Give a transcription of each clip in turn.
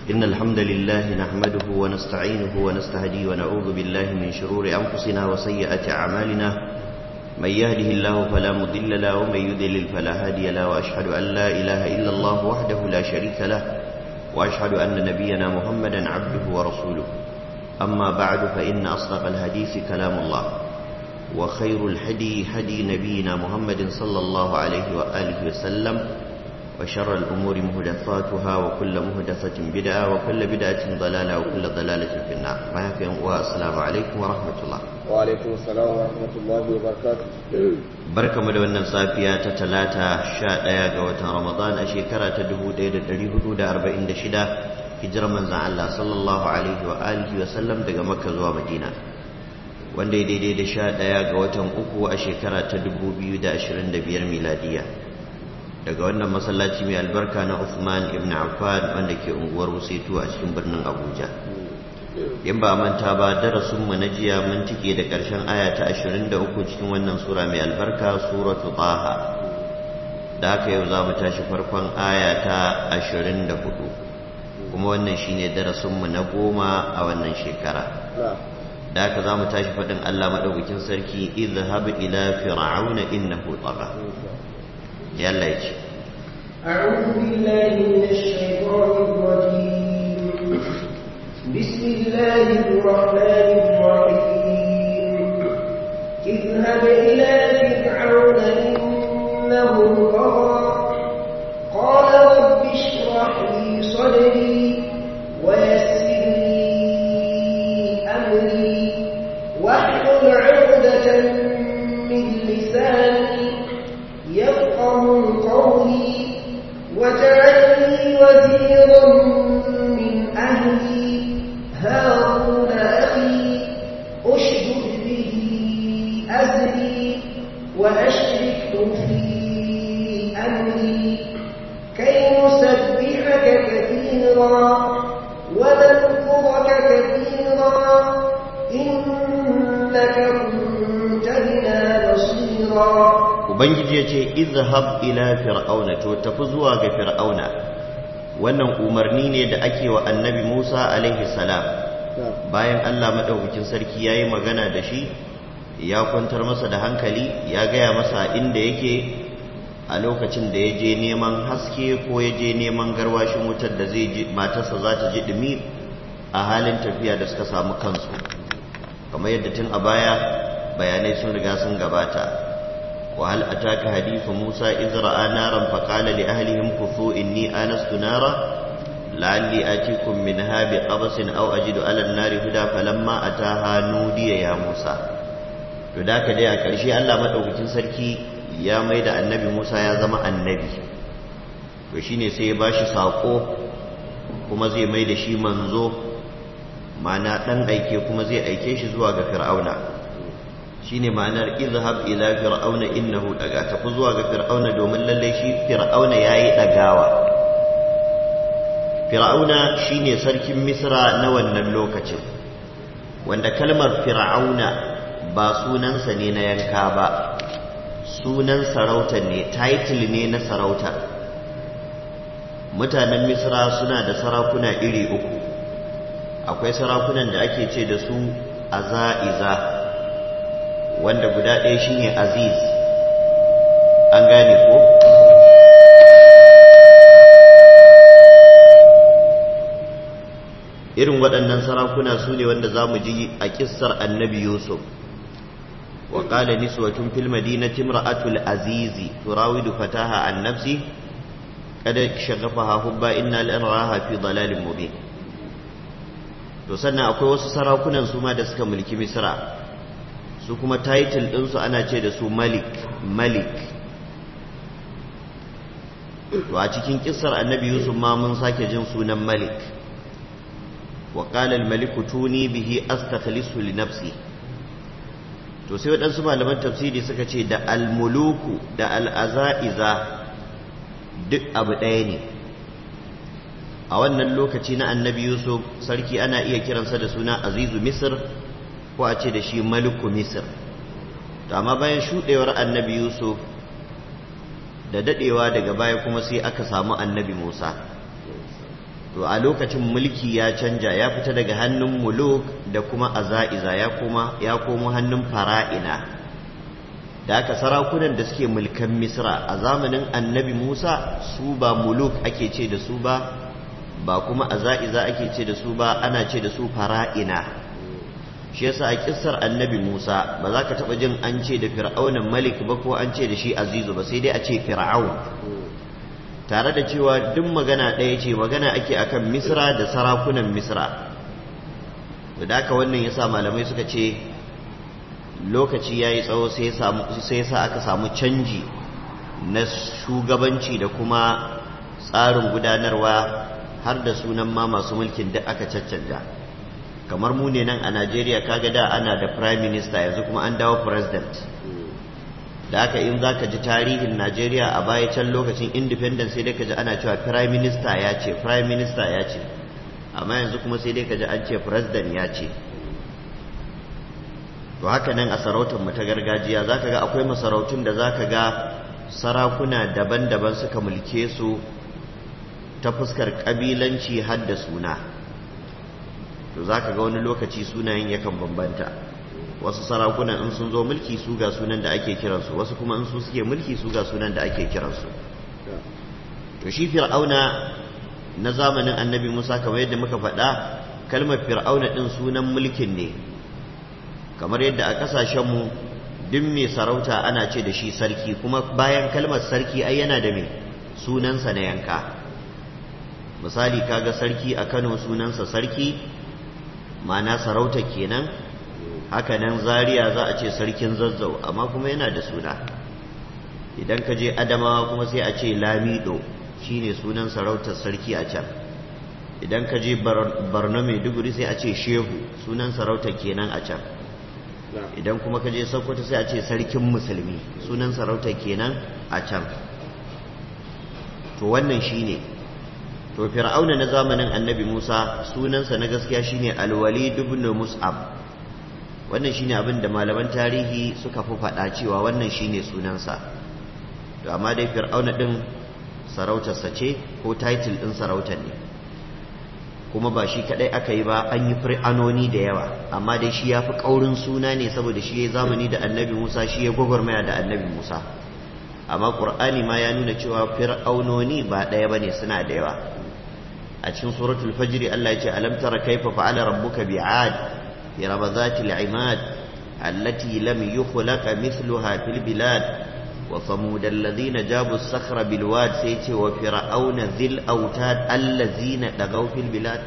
إن الحمد لله نحمده ونستعينه ونستهديه ونعوذ بالله من شرور أنفسنا وسيئات أعمالنا من يهده الله فلا مضل له ومن يضلل فلا هادي له وأشهد أن لا إله إلا الله وحده لا شريك له وأشهد أن نبينا محمدا عبده ورسوله أما بعد فإن أصدق الحديث كلام الله وخير الهدي هدي نبينا محمد صلى الله عليه وآله وسلم وشر الأمور مهدفاتها وكل مهدفة بدعة وكل بدعة ضلالة وكل ضلالة في النار ما يفهم والسلام عليكم ورحمة الله وعليكم السلام ورحمة الله وبركاته barka mu da wannan safiya ta talata sha ɗaya ga watan ramadan a shekara ta dubu ɗaya da ɗari hudu da arba'in da shida hijirar manzan Allah sallallahu alaihi wa alihi wa sallam daga makka zuwa madina wanda ya daidai da sha ɗaya ga watan uku a shekara ta dubu biyu da ashirin da biyar miladiya daga wannan masallaci mai albarka na Uthman ibn Affan wanda ke unguwar Wusaitu a cikin birnin Abuja in ba manta ba darasin mu na jiya mun tike da ƙarshen aya ta 23 cikin wannan sura mai albarka suratu Taha da haka yau za mu tashi farkon aya ta 24 kuma wannan shine darasin mu na goma a wannan shekara da haka za mu tashi faɗin Allah madaukakin sarki idhhab ila fir'auna innahu tagha يلا يجي أعوذ بالله من الشيطان الرجيم بسم الله الرحمن الرحيم اذهب إلى فرعون إنه طغى قال رب اشرح لي صدري ويسر لي أمري واحلل عقدة من لساني يفقه قولي واجعل لي وزيرا من أهلي هارون أخي أشدد به أزري وأشركه في أمري كي نسبحك كثيرا ونذكرك كثيرا إنك كنت بنا بصيرا ubangiji ya ce izhab ila fir'auna to tafi zuwa ga fir'auna wannan umarni ne da ake wa annabi Musa alaihi salam bayan Allah madaukakin sarki yayi magana da shi ya kwantar masa da hankali ya gaya masa inda yake a lokacin da ya je neman haske ko ya je neman garwashin wutar da zai ji matarsa za ta ji dumi a halin tafiya da suka samu kansu kamar yadda tun a baya bayanai sun riga sun gabata وهل أتاك حديث موسى إذ رأى نارا فقال لأهلهم كفوا إني آنست نارا لعلي آتيكم منها بقبس أو أجد على النار هدى فلما أتاها نودي يا موسى فذاك دي أكرشي ألا مدعوكتين سركي يا ميد النبي موسى يا زما النبي وشيني سيباشي ساقو kuma zai mai da shi manzo ma'ana ɗan aike kuma zai aike shi zuwa ga fir'auna shine ma'anar izhab ila fir'auna innahu daga tafi zuwa ga fir'auna domin lalle shi fir'auna yayi dagawa fir'auna shine sarkin misra na wannan lokacin wanda kalmar fir'auna ba sunansa ne na yanka ba sunan sarauta ne title ne na sarauta mutanen misra suna da sarakuna iri uku akwai sarakunan da ake ce da su aza'iza wanda guda ɗaya shine aziz an gane ko irin waɗannan sarakuna su ne wanda za mu ji a ƙissar annabi yusuf wa ƙala niswatun fil madinati imra'atul azizi turawidu fataha an nafsi kada shagafaha hubba inna lanaraha fi dalalin mubin to sannan akwai wasu sarakunan su ma da suka mulki misra su kuma title ɗinsu ana ce da su malik malik to a cikin kissar annabi yusuf ma mun sake jin sunan malik wa qala al malik tuni bihi astakhlisu li nafsi to sai waɗansu malaman tafsiri suka ce da al muluku da al azaiza duk abu ɗaya ne a wannan lokaci na annabi yusuf sarki ana iya kiransa da suna azizu misr ko a ce da shi maliku misir to amma bayan shuɗewar annabi yusuf da daɗewa daga baya kuma sai aka samu annabi musa to a lokacin mulki ya canja ya fita daga hannun muluk da kuma aza'iza ya koma ya komo hannun fara'ina da aka sarakunan da suke mulkan misra a zamanin annabi musa su ba muluk ake ce da su ba ba kuma aza'iza ake ce da su ba ana ce da su fara'ina shi yasa a kissar annabi musa ba za ka taɓa jin an ce da fir'aunan malik ba ko an ce da shi azizu ba sai dai a ce fir'aun tare da cewa duk magana ɗaya ce magana ake akan misra da sarakunan misra da haka wannan yasa malamai suka ce lokaci ya yi tsawo sai yasa aka samu canji na shugabanci da kuma tsarin gudanarwa har da sunan ma masu mulkin da aka caccanja kamar mu ne nan a najeriya kaga da ana da prime minister yanzu kuma an dawo president da haka in za ka ji tarihin najeriya a baya can lokacin independence sai dai ka ji ana cewa prime minister ya ce prime minister ya ce amma yanzu kuma sai dai ka ji an ce president ya ce to haka nan a sarautar mu ta gargajiya za ka ga akwai masarautun da za ka ga sarakuna daban-daban suka mulke su ta fuskar ƙabilanci har da suna to za ka ga wani lokaci sunayen yakan bambanta wasu sarakunan in sun zo mulki su ga sunan da ake kiransu wasu kuma in su suke mulki su ga sunan da ake kiransu to shi fir'auna na zamanin annabi musa kamar yadda muka faɗa kalmar fir'auna ɗin sunan mulkin ne kamar yadda a ƙasashenmu duk mai sarauta ana ce da shi sarki kuma bayan kalmar sarki ai yana da mai sunansa na yanka misali kaga sarki a kano sunansa sarki ma'ana sarauta kenan haka nan zaria za a ce sarkin zazzau amma kuma yana da suna idan ka je adamawa kuma sai a ce lamido shine sunan sarautar sarki a can idan ka je barno maiduguri sai a ce shehu sunan sarautar kenan a can idan kuma ka je sokoto sai a ce sarkin musulmi sunan sarautar kenan a can to wannan shine to fir'auna na zamanin annabi musa sunansa na gaskiya shine alwalid ibn mus'ab wannan shine abin da malaman tarihi suka fi faɗa cewa wannan shine sunansa to amma dai fir'auna din sarautarsa ce ko title din sarautar ne kuma ba shi kadai aka yi ba an yi fir'anoni da yawa amma dai shi ya fi ƙaurin suna ne saboda shi ya zamani da annabi musa shi ya gwagwarmaya da annabi musa amma ƙur'ani ma ya nuna cewa fir'aunoni ba ɗaya ba ne suna da yawa a cikin suratul fajri allah ya ce alam tara kaifa fa'ala rabbuka bi'ad إرم ذات العماد التي لم يخلق مثلها في البلاد وثمود الذين جابوا الصخر بالواد سيتي وفرعون ذي الأوتاد الذين طغوا في البلاد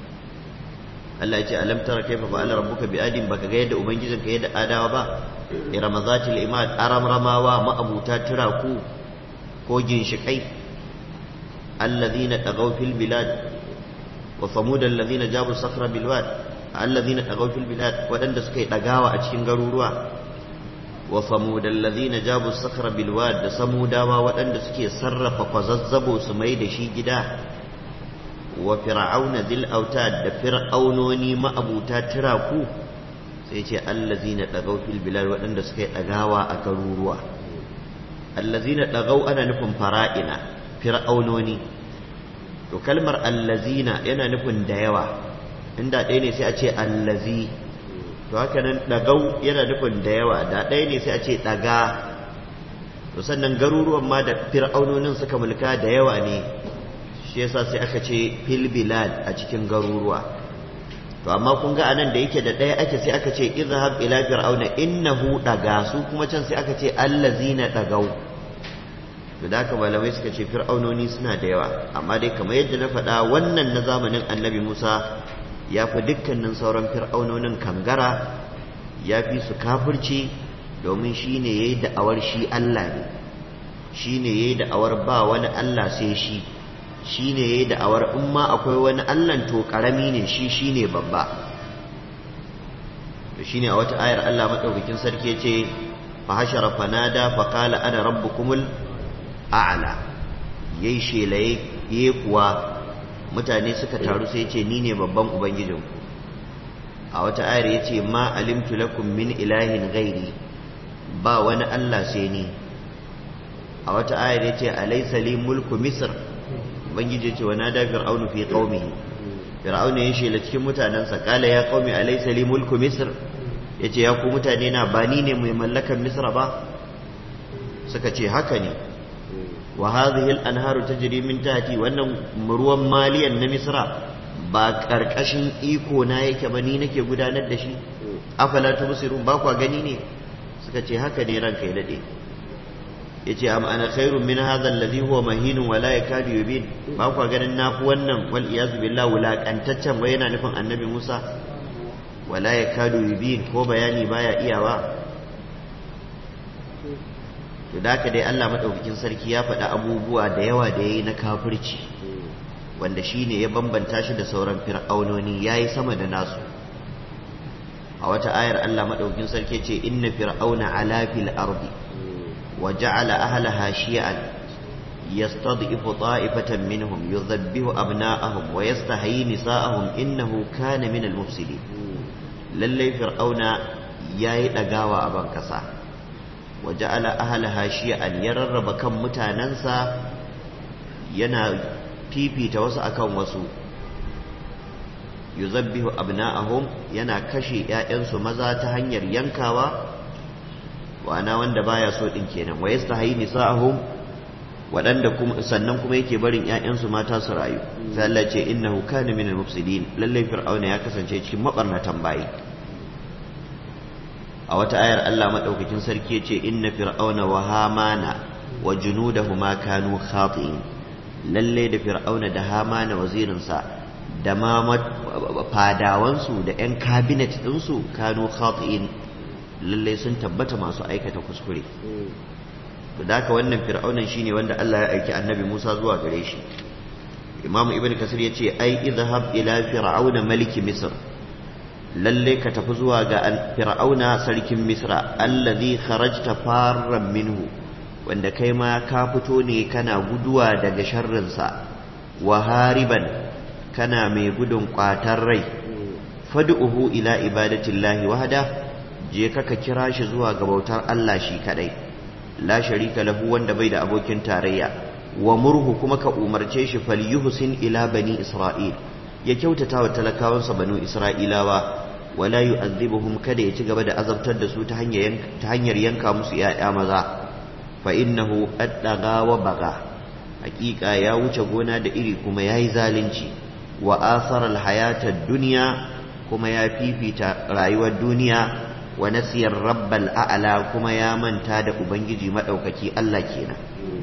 Allah ya ce alam tara kaifa fa'ala rabbuka bi adin baka ga yadda ubangijin ka yadda adawa ba irama zatil imad aram ramawa ma'abuta turaku ko ginshikai alladhina tagaw fil bilad wa samud alladhina jabu sakhra bil wad alladhina tagaw fil bilad wadanda suka yi dagawa a cikin garuruwa wa samud alladhina jabu sakhra bil wad da samudawa wadanda suke sarrafa kwazazzabo su mai da shi gida wa fir'auna dhil autad da fir'aunoni ma'abuta tiraku sai ce allazina tagaw fil bilad wadanda suka yi dagawa a garuruwa allazina tagaw ana nufin fara'ina fir'aunoni to kalmar allazina yana nufin da yawa inda ɗaya ne sai a ce allazi to haka nan ɗagau yana nufin da yawa da ɗaya ne sai a ce ɗaga to sannan garuruwan ma da fir'aunonin suka mulka da yawa ne shi yasa sai aka ce fil bilad a cikin garuruwa to amma kun ga anan da yake da ɗaya ake sai aka ce izhab ila fir'auna innahu ɗaga su kuma can sai aka ce allazina ɗagau to da haka malamai suka ce fir'aunoni suna da yawa amma dai kamar yadda na faɗa wannan na zamanin annabi musa ya fi dukkanin sauran fir'aunonin kangara ya fi su kafirci domin shi ne ya yi da'awar shi Allah ne shi ne ya yi da'awar ba wani Allah sai shi shi ne ya yi da'awar in ma akwai wani Allah to ƙarami ne shi shi ne babba to shi ne a wata ayar Allah maɗaukakin sarki ce fa hashara fanada fa qala ana rabbukumul a'la yayi shelaye yayi kuwa mutane suka taru sai ce ni ne babban ubangijin a wata ayar ya ce ma alimtu lakum min ilahin gairi ba wani Allah sai ni a wata ayar ya ce alaisa li mulku misr ubangiji ya ce wa nada fir'aunu fi qaumihi fir'auna ya shela cikin mutanensa kala ya qaumi alaysa li mulku misr yace ya ku mutane na ba ni ne mai mallakan misra ba suka ce haka ne wa hadhihi al-anharu tajri min tahti wannan ruwan maliyan na misra ba karkashin iko na yake ba ni nake gudanar da shi afala tubsirun ba kwa gani ne suka ce haka ne ranka ya dade yace am ana khairun min hadha alladhi huwa mahinun wa la yakadu yubin ba kwa ganin nafi wannan wal iyaz billah wulakantaccen wai yana nufin annabi Musa wala yakadu yubin ko bayani baya iyawa to da haka dai Allah madaukakin sarki ya faɗi abubuwa da yawa da yayi na kafirci wanda shine ya bambanta shi da sauran fir'aunoni yayi sama da nasu a wata ayar Allah madaukakin sarki ce inna fir'auna ala fil ardi wa ja'ala ahlaha shi'an yastad'ifu ta'ifatan minhum yudhabbihu abna'ahum wa yastahyi nisa'ahum innahu kana min al-mufsidin lalle fir'auna yayi dagawa a ban kasa wa ja'ala ahlaha shi'an ya rarraba kan mutanansa yana fifita wasu akan wasu yuzabbihu abna'ahum yana kashe ƴaƴansu maza ta hanyar yankawa wana wanda baya so din kenan wa yastahi nisa'ahum wadanda kuma sannan kuma yake barin ƴaƴansu mata su rayu sai Allah ce innahu kana minal mufsidin lalle fir'auna ya kasance cikin mabarnatan bayi a wata ayar Allah madaukakin sarki yace inna fir'auna wa hamana wa junudahuma kanu khati'in lalle da fir'auna da hamana wazirinsa da ma fadawansu da 'yan kabinet ɗinsu kanu khati'in lalle sun tabbata masu aikata kuskure da haka wannan fir'aunan shine wanda Allah ya aiki annabi Musa zuwa gare shi Imam Ibn Kasir ya ce ai idhhab ila fir'auna maliki Misr lalle ka tafi zuwa ga fir'auna sarkin Misra allazi kharajta farran minhu wanda kai ma ka fito ne kana guduwa daga sharrinsa wa hariban kana mai gudun kwatar rai fad'uhu ila ibadatillahi wahda je ka ka kira shi zuwa ga bautar Allah shi kadai la sharika lahu wanda bai da abokin tarayya wa murhu kuma ka umarce shi falyuhsin ila bani isra'il ya kyautata wa talakawansa banu isra'ilawa wala yu'adhibuhum kada ya ci gaba da azabtar da su ta hanyar ta hanyar yanka musu ya'ya maza fa innahu addaga wa baga hakika ya wuce gona da iri kuma yayi zalunci wa asara alhayata dunya kuma ya fifita rayuwar duniya wa nasiyar rabbal a'la kuma ya manta da ubangiji madaukaki Allah kenan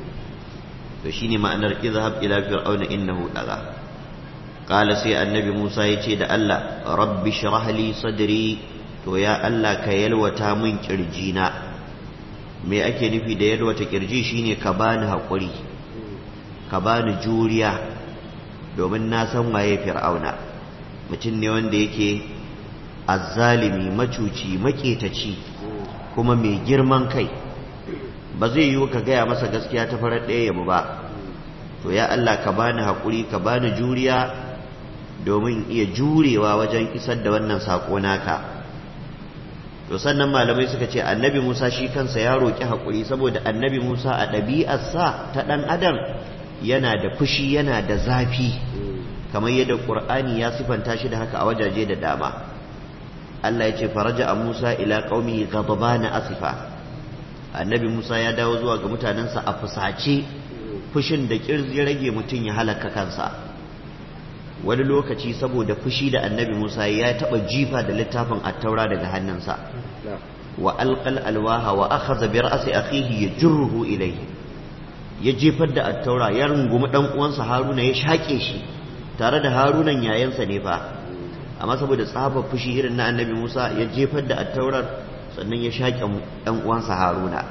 to shine ma'anar izhab ila fir'auna innahu daga qala sai annabi Musa yace da Allah rabbi shrah li sadri to ya Allah ka yalwata min kirjina me ake nufi da yalwata kirji shine ka bani hakuri ka bani juriya domin na san waye fir'auna mutum ne wanda yake azzalimi macuci maketaci kuma mai girman kai ba zai yiwu ka gaya masa gaskiya ta farar ɗaya yabu ba to ya Allah ka bani haƙuri ka bani juriya domin iya jurewa wajen isar da wannan saƙo naka to sannan malamai suka ce annabi musa shi kansa ya roƙi haƙuri saboda annabi musa a ɗabi'arsa ta ɗan adam yana da fushi yana da zafi kamar yadda ƙur'ani ya sifanta shi da haka a wajaje da dama Allah ya ce faraja a Musa ila qaumi ghadbana asifa annabi Musa ya dawo zuwa ga mutanensa a fusace fushin da kirzi rage mutum ya halaka kansa wani lokaci saboda fushi da annabi Musa ya taba jifa da littafin attaura daga hannunsa wa alqal alwaha wa akhadha bi ra'si akhihi yajruhu ilayhi ya jefar da attaura ya rungumi dan uwansa Haruna ya shake shi tare da Harunan yayansa ne fa amma saboda tsabar fushi irin na annabi Musa ya jefar da attaurar sannan ya shaƙe ɗan uwansa Haruna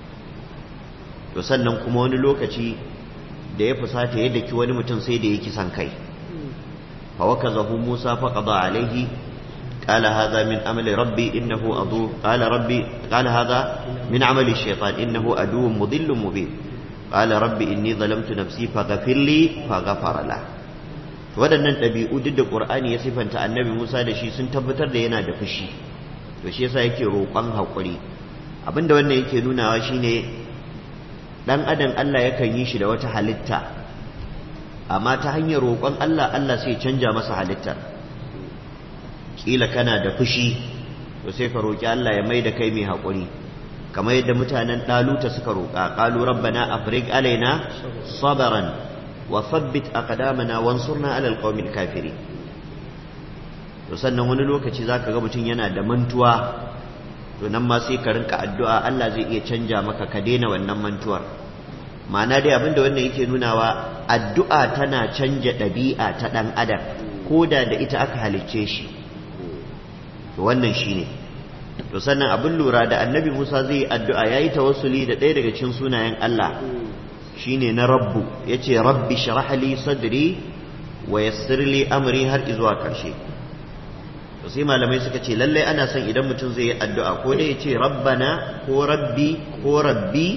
to sannan kuma wani lokaci da ya fusata ya daki wani mutum sai da ya kisan kai fa wakazahu Musa fa qada alaihi qala hadha min amali rabbi innahu adu qala rabbi qala hadha min amali shaytan innahu aduwwun mudillun mubin qala rabbi inni zalamtu nafsi faghfir li faghfara lahu waɗannan ɗabi'u duk da ƙur'ani ya sifanta annabi musa da shi sun tabbatar da yana da fushi to shi yasa yake roƙon haƙuri abinda wannan yake nunawa shine ɗan adam allah yakan yi shi da wata halitta amma ta hanyar roƙon Allah Allah sai canja masa halittar kila kana da fushi to sai ka roƙi Allah ya mai da kai mai haƙuri kamar yadda mutanen ɗaluta suka roƙa ƙalu rabbana afrig alaina sabaran wa thabbit aqdamana wansurna alal qawmil kafirin to sannan wani lokaci zaka ga mutum yana da mantuwa to nan ma sai ka rinka addu'a Allah zai iya canja maka ka daina wannan mantuwar ma'ana dai abinda wannan yake nunawa addu'a tana canja ɗabi'a ta ɗan adam ko da da ita aka halicce shi to wannan shine to sannan abin lura da annabi Musa zai yi addu'a yayi tawassuli da ɗaya daga cikin sunayen Allah shine na rabbu yace rabbi shrah li sadri wa yassir li amri har izuwa karshe to sai malamai suka ce lallai ana son idan mutum zai yi addu'a ko dai yace rabbana ko rabbi ko rabbi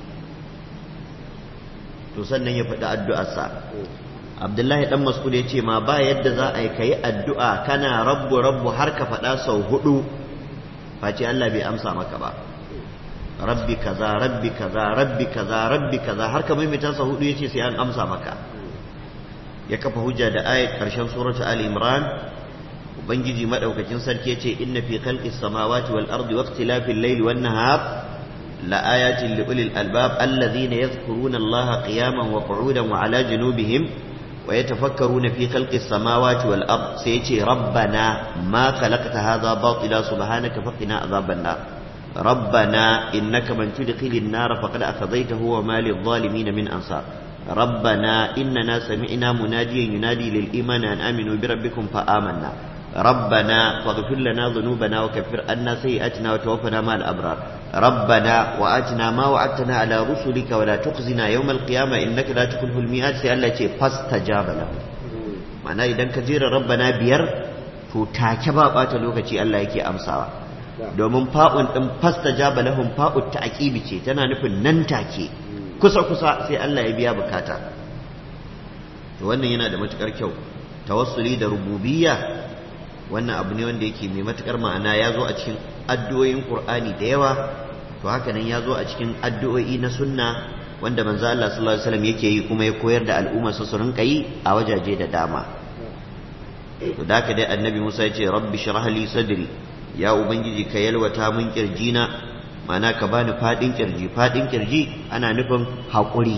to sannan ya faɗi addu'arsa abdullahi dan mas'ud ya ce ma ba yadda za a yi ka yi addu'a kana rabbu rabbu har ka faɗa sau hudu face Allah bai amsa maka ba rabbi kaza rabbi kaza rabbi kaza rabbi kaza har ka maimaita sau hudu ya ce sai an amsa maka ya kafa hujja da ayat karshen suratu ali imran ubangiji madaukakin sarki ya ce inna fi khalqis samawati wal ardi waqtilafil layli wan nahar لآيات لأولي الألباب الذين يذكرون الله قياما وقعودا وعلى جنوبهم ويتفكرون في خلق السماوات والأرض سيتي ربنا ما خلقت هذا باطلا سبحانك فقنا عذاب النار ربنا إنك من تدخل النار فقد أخذيته وما للظالمين من أنصار ربنا إننا سمعنا مناديا ينادي للإيمان أن آمنوا بربكم فآمنا ربنا فاغفر لنا ذنوبنا وكفر عنا سيئاتنا وتوفنا مع الأبرار ربنا وآتنا ما وعدتنا على رسلك ولا تخزنا يوم القيامة إنك لا تخلف الميعاد سي الله يقول فاستجاب له معناه إذا كثير ربنا بير to take ba bata lokaci Allah yake amsawa domin fa'un din fastajaba lahum fa'ut ta'qibi ce tana nufin nan take kusa kusa sai Allah ya biya bukata to wannan yana da matukar kyau tawassuli da rububiyya wannan abu ne wanda yake mai matukar ma'ana ya zo a cikin addu'o'in Qur'ani da yawa to haka nan ya zo a cikin addu'o'i na sunna wanda manzo Allah sallallahu alaihi wasallam yake yi kuma ya koyar da al'umma su su rinka yi a wajaje da dama to da dai annabi Musa ya ce rabbi shrah li sadri ya ubangiji ka yalwata min kirjina ma'ana ka bani fadin kirji fadin kirji ana nufin haƙuri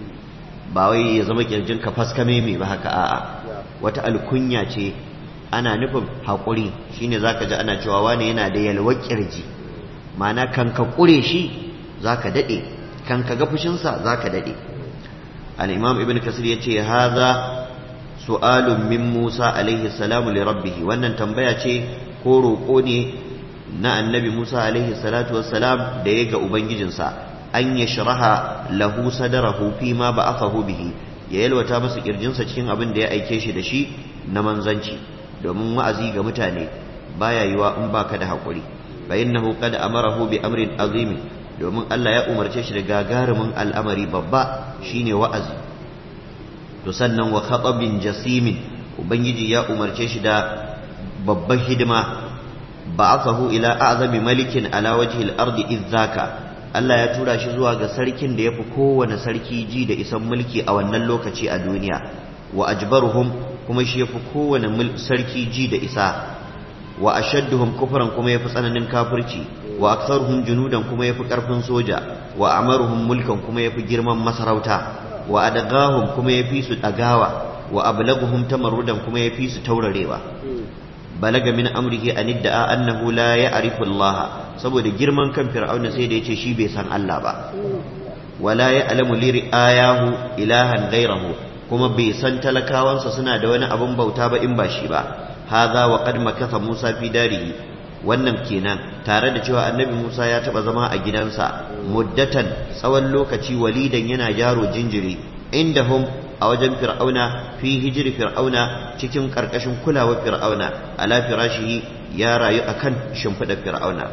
ba wai ya zama kirjin ka faskame mai ba haka a'a wata alkunya ce ana nufin haƙuri shine zaka ji ana cewa wani yana da yalwar kirji ma'ana kan ka ƙure shi zaka daɗe kan ka ga fushinsa zaka daɗe al-imam ibn kasir yace haza su'alun min musa alaihi salamu li rabbih wannan tambaya ce ko roƙo ne na annabi musa alaihi salatu wassalam da ya ga ubangijinsa an ya sharaha lahu sadarahu fi ma ba'athahu bihi ya yalwata masa kirjinsa cikin abin da ya aike shi da shi na manzanci domin wa'azi ga mutane baya yiwa in baka da haƙuri fa innahu qad amarahu bi amrin azim domin Allah ya umarce shi da gagarumin al'amari babba shine wa'azi to sannan wa khatabin jasimin ubangiji ya umarce shi da babban hidima ba'athahu ila a'zami malikin ala wajhi al-ardi idzaka Allah ya tura shi zuwa ga sarkin da yafi kowane sarki ji da isan mulki a wannan lokaci a duniya wa ajbaruhum kuma shi yafi kowane sarki ji da isa wa ashadduhum kufran kuma yafi tsananin kafirci wa aktsaruhum junudan kuma yafi karfin soja wa amaruhum mulkan kuma yafi girman masarauta wa adagahum kuma yafi su dagawa wa ablaguhum tamarrudan kuma yafi su taurarewa balaga min amrihi an idda'a annahu la ya'rifu Allah saboda girman kan fir'auna sai da yace shi bai san Allah ba wala ya'lamu li ayahu ilahan ghayrahu kuma bai san talakawansa suna da wani abun bauta ba in ba shi ba hadha wa qad makatha Musa fi darihi wannan kenan tare da cewa annabi Musa ya taba zama a gidansa muddatan tsawon lokaci walidan yana yaro jinjiri indahum a wajen fir'auna fi hijiri fir'auna cikin karkashin kulawar fir'auna ala firashihi ya rayu akan shimfiɗar fir'auna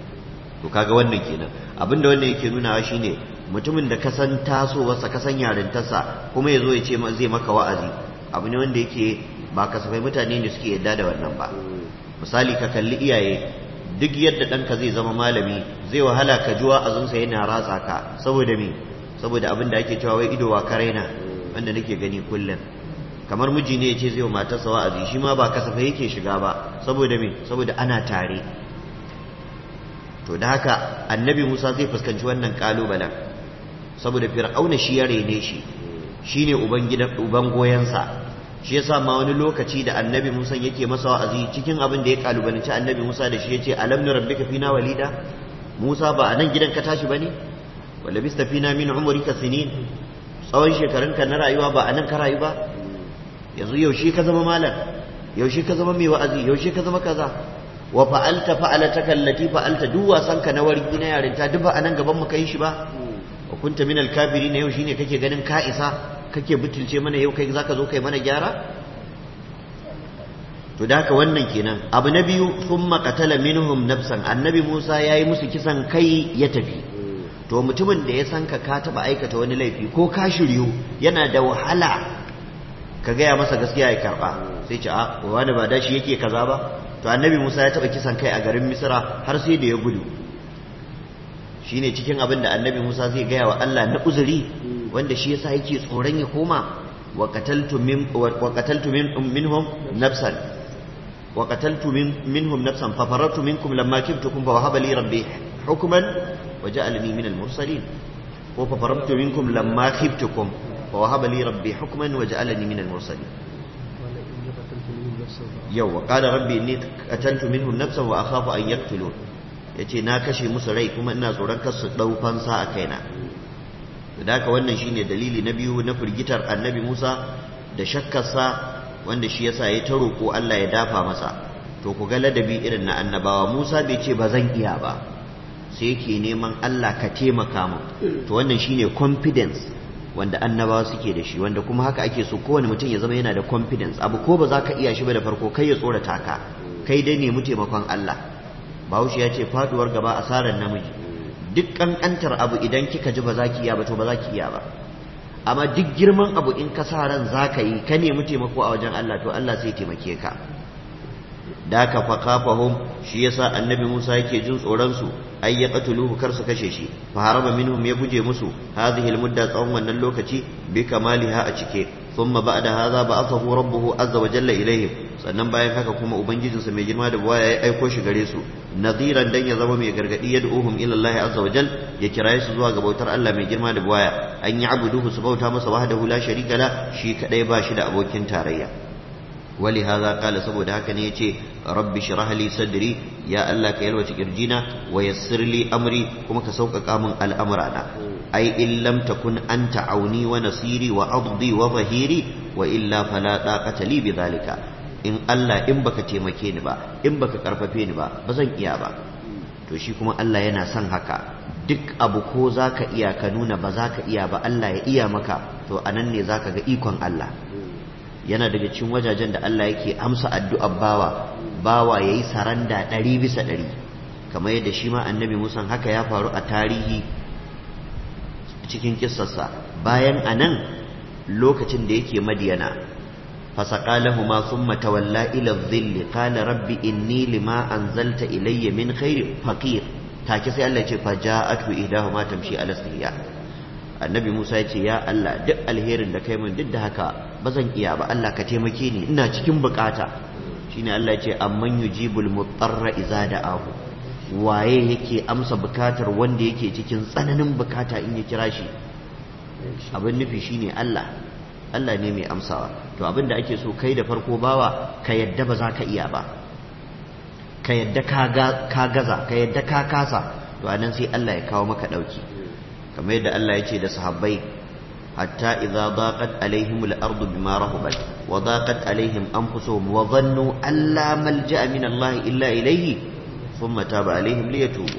to kaga wannan kenan abinda wannan yake nunawa shine mutumin da kasan tasowarsa kasan yarintarsa kuma yazo ya ce zai maka wa'azi abu ne wanda yake ba kasafai mutane ne suke yadda da wannan ba misali ka kalli iyaye duk yadda ɗanka zai zama malami zai wahala ka ji wa'azinsa yana ratsa ka saboda me saboda abin da ake cewa wai ido wa karaina wanda nake gani kullum kamar miji ne ya ce zai wa matarsa wa'azi shi ma ba kasafai yake shiga ba saboda me saboda ana tare to da haka annabi Musa zai fuskanci wannan kalubalen saboda fir'auna shi ya rene shi shine uban gidan uban goyensa shi yasa ma wani lokaci da annabi Musa yake masa wa'azi cikin abin da ya kalubalanci annabi Musa da shi yace alam rabbika fina walida Musa ba a nan gidan ka tashi bane wala bista fina min umrika sinin tsawon shekarunka na rayuwa ba a nan ka rayu ba yanzu yaushe ka zama malam yaushe ka zama mai wa'azi yaushe ka zama kaza wa fa'alta fa'alataka allati fa'alta duk wasan ka na wargi na yarinta duk ba a nan gaban mu kai shi ba wa kunta min al-kafirin yau shine kake ganin ka isa kake butulce mana yau kai zaka zo kai mana gyara to da haka wannan kenan abu na biyu thumma qatala minhum nafsan annabi Musa yayi musu kisan kai ya tafi to mutumin da ya san ka ka taba aikata wani laifi ko ka shiryu yana da wahala ka gaya masa gaskiya ya karba sai ce a wani ba dashi yake kaza ba to annabi Musa ya taba kisan kai a garin Misra har sai da ya gudu shine cikin abin da annabi Musa zai gaya wa Allah na uzuri wanda shi yasa yake tsoron ya koma wa qataltu min wa qataltu minhum nafsan wa qataltu minhum nafsan fa farartu minkum lamma kibtukum fa wahaba li rabbi hukman wa ja'alani min al-mursalin ko fa farartu minkum lamma khiftukum fa wahaba li rabbi hukman wa ja'alani min al-mursalin yau wa qala rabbi inni qataltu minhum nafsan wa akhafu an yaqtulun yace na kashe musu rai kuma ina tsoron kar su dau fansa a kaina da haka wannan shine dalili na biyu na firgitar annabi Musa da shakkarsa wanda shi yasa ya ta roƙo Allah ya dafa masa to ku ga ladabi irin na annabawa Musa bai ce ba zan iya ba sai yake neman Allah ka taimaka mu to wannan shine confidence wanda annabawa suke da shi wanda kuma haka ake so kowane mutum ya zama yana da confidence abu ko ba za ka iya shi ba da farko kai ya tsorata ka kai dai nemi taimakon Allah Bahaushe ya ce faduwar gaba asarar namiji duk kankantar abu idan kika ji ba za ki iya ba to ba za ki iya ba amma duk girman abu in ka sa ran za ka yi ka nemi taimako a wajen Allah to Allah sai taimake ka da ka fa kafahum shi yasa annabi Musa yake jin tsoron su ay yaqtuluhu kar su kashe shi fa haraba minhum ya guje musu hadhihi almudda tsawon wannan lokaci bi kamaliha a cike thumma ba'da hadha ba'athahu rabbuhu azza wa jalla ilayhim sannan bayan haka kuma ubangijinsa mai girma da buwaya ya aiko shi gare su nadiran dan ya zama mai gargadi ya du'uhum ila Allah azza wa jal ya kiraye su zuwa ga bautar Allah mai girma da buwaya an yi abuduhu su bauta masa wahdahu la sharika la shi kadai ba shi da abokin tarayya wali hadha qala saboda haka ne yace rabbi shrah li sadri ya Allah ka yalwace kirjina wa yassir li amri kuma ka sauƙaƙa min al'amurana ai in lam takun anta auni wa nasiri wa addi wa zahiri wa illa fala taqata li bi dhalika in Allah in baka taimake ni ba in baka karfafe ni ba ba zan iya ba to shi kuma Allah yana son haka duk abu ko zaka iya ka nuna ba zaka iya ba Allah ya iya maka to anan ne zaka ga ikon Allah yana daga cikin wajajen da Allah yake amsa addu'ar bawa bawa yayi saranda ɗari bisa ɗari kamar yadda shi ma annabi Musa haka ya faru a tarihi cikin kissarsa bayan anan lokacin da yake madiyana فسقى لهما ثم تولى إلى الظل قال رب إني لما أنزلت إلي من خير فقير take sai Allah ya ce fa ja'atu idahuma tamshi ala istihya annabi Musa ya ce ya Allah duk alherin da kai min duk da haka bazan iya ba Allah ka taimake ni ina cikin bukata shine Allah ya ce amman yujibul mutarra idza da'ahu waye yake amsa bukatar wanda yake cikin tsananin bukata in ya kira shi abin nufi shine Allah Allah ne mai amsawa to abin da ake so kai da farko bawa ka yadda ba za ka iya ba ka yadda ka gaza ka yadda ka kasa to anan sai Allah ya kawo maka dauki kamar yadda Allah ya ce da sahabbai hatta idza daqat alaihim al-ardu bima rahabat wa daqat alaihim anfusuhum wa dhannu an la malja'a min Allah illa ilayhi thumma taba alaihim liyatubu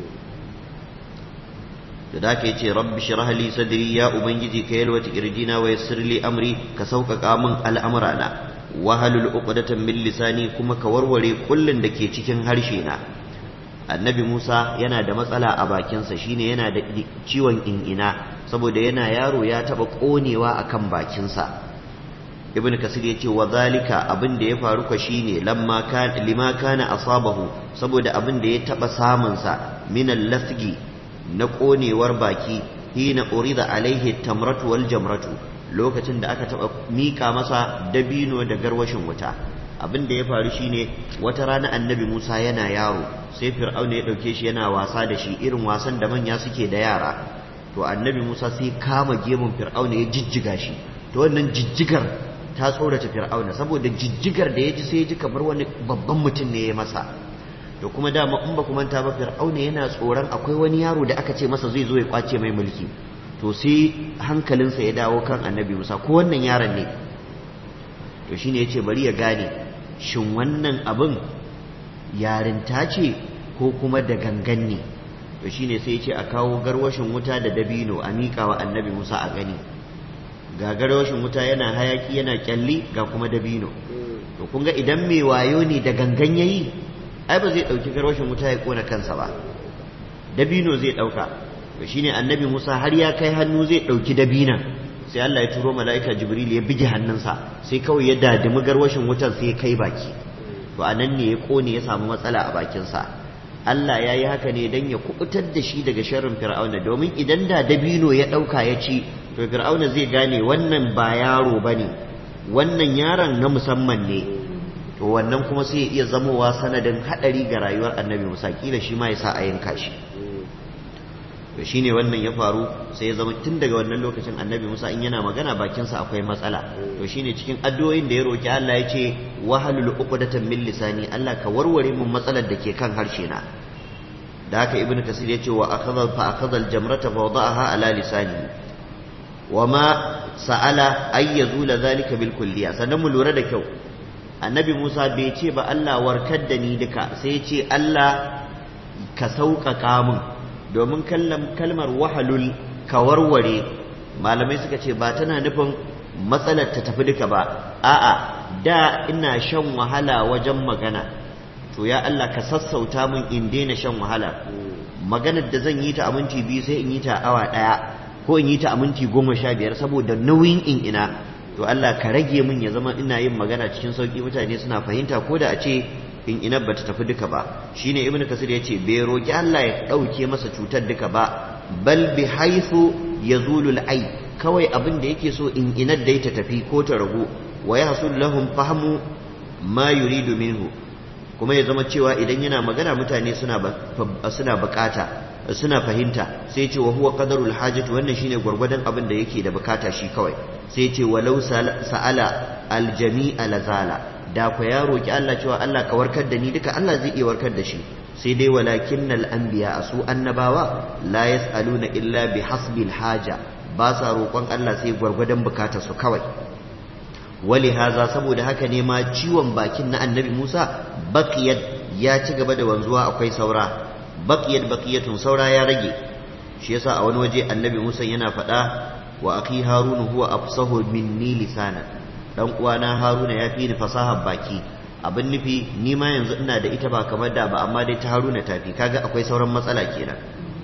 da da ka yace rabbi shrah li sadri ya ubangiji ka yalwata kirjina wa yassir li amri ka sauƙaƙa min al'amurana wahalul uqdatan min lisani kuma ka warware kullun da ke cikin harshe na annabi Musa yana da matsala a bakinsa shine yana da ciwon in'ina saboda yana yaro ya taba konewa akan bakinsa ibn kasir yace wa zalika abin da ya faru ka shine lamma kan lima kana asabahu saboda abin da ya taba samun sa min al-lasgi na konewar baki hina urida alaihi tamratu wal jamratu lokacin da aka taba mika masa dabino da garwashin wuta abin da ya faru shine wata rana annabi Musa yana yaro sai fir'auna ya dauke shi yana wasa da shi irin wasan da manya suke da yara to annabi Musa sai kama gemun fir'auna ya jijjiga shi to wannan jijjigar ta tsorata fir'auna saboda jijjigar da ya ji sai ya ji kamar wani babban mutum ne ya masa to kuma dama in ba ku manta ba fir'auna yana tsoron akwai wani yaro da aka ce masa zai zo ya kwace mai mulki to sai hankalinsa ya dawo kan annabi Musa ko wannan yaron ne to shine yace bari ya gane shin wannan abin yarinta ce ko kuma da gangan ne to shine sai yace a kawo garwashin wuta da dabino a miƙa wa annabi Musa a gani ga garwashin wuta yana hayaki yana kyalli ga kuma dabino to kun ga idan mai wayo ne da gangan yayi ai ba zai dauki garwashin wuta ya kona kansa ba dabino zai dauka to shine annabi Musa har ya kai hannu zai dauki dabinan sai Allah ya turo mala'ika Jibril ya bige hannunsa sai kawai ya dadimi garwashin wutar sai ya kai baki to anan ne ya kone ya samu matsala a bakinsa Allah ya yi haka ne don ya kubutar da shi daga sharrin fir'auna domin idan da dabino ya ɗauka ya ci to fir'auna zai gane wannan ba yaro ba ne wannan yaron na musamman ne to wannan kuma sai ya iya zamowa sanadin haɗari ga rayuwar annabi musa kila shi ma ya sa a yanka shi to shine wannan ya faru sai ya zama tun daga wannan lokacin annabi musa in yana magana bakinsa akwai matsala to shine cikin addu'o'in da ya roki Allah ya ce wahalul uqdatan min lisani Allah ka warware mun matsalar da ke kan harshe na da haka ibnu kasir ya ce wa akhadha fa akhadha al-jamrata fa wada'aha ala lisani wa ma sa'ala ay yazula dhalika bil kulliya sannan mu lura da kyau annabi musa bai ce ba Allah warkar da ni duka sai ya ce Allah ka sauƙaƙa mun domin kalmar wahalul ka warware malamai suka ce ba tana nufin matsalar ta tafi duka ba a'a da ina shan wahala wajen magana to ya Allah ka sassauta min in daina shan wahala maganar da zan yi ta a minti biyu sai in yi ta awa ɗaya ko in yi ta a minti goma sha biyar saboda nauyin in ina to Allah ka rage min ya zama ina yin magana cikin sauki mutane suna fahimta ko da a ce in ina bata tafi duka ba shine ibn kasir ya ce bai roki Allah ya ɗauke masa cutar duka ba bal bi haythu yazulu al kawai abin da yake so in inar da ta tafi ko ta ragu wa yahsul lahum fahmu ma yuridu minhu kuma ya zama cewa idan yana magana mutane suna suna bukata suna fahimta sai ce wa huwa qadarul hajati wannan shine gwargwadon abin da yake da bukata shi kawai sai ce walau sa'ala aljami'a lazala da ku ya roki Allah cewa Allah ka warkar da ni duka Allah zai iya warkar da shi sai dai walakinnal anbiya su annabawa la yasaluna illa bi hasbil haja ba sa roƙon Allah sai gwargwadon bukatar su kawai wali haza saboda haka ne ma ciwon bakin na annabi Musa baqiyat ya ci gaba da wanzuwa akwai saura baqiyat baqiyatun saura ya rage shi yasa a wani waje annabi Musa yana faɗa wa akhi harun huwa afsahu minni lisana dan uwana haruna ya fi ni fasahar baki abin nufi ni ma yanzu ina da ita ba kamar da ba amma dai ta haruna tafi kaga akwai sauran matsala kenan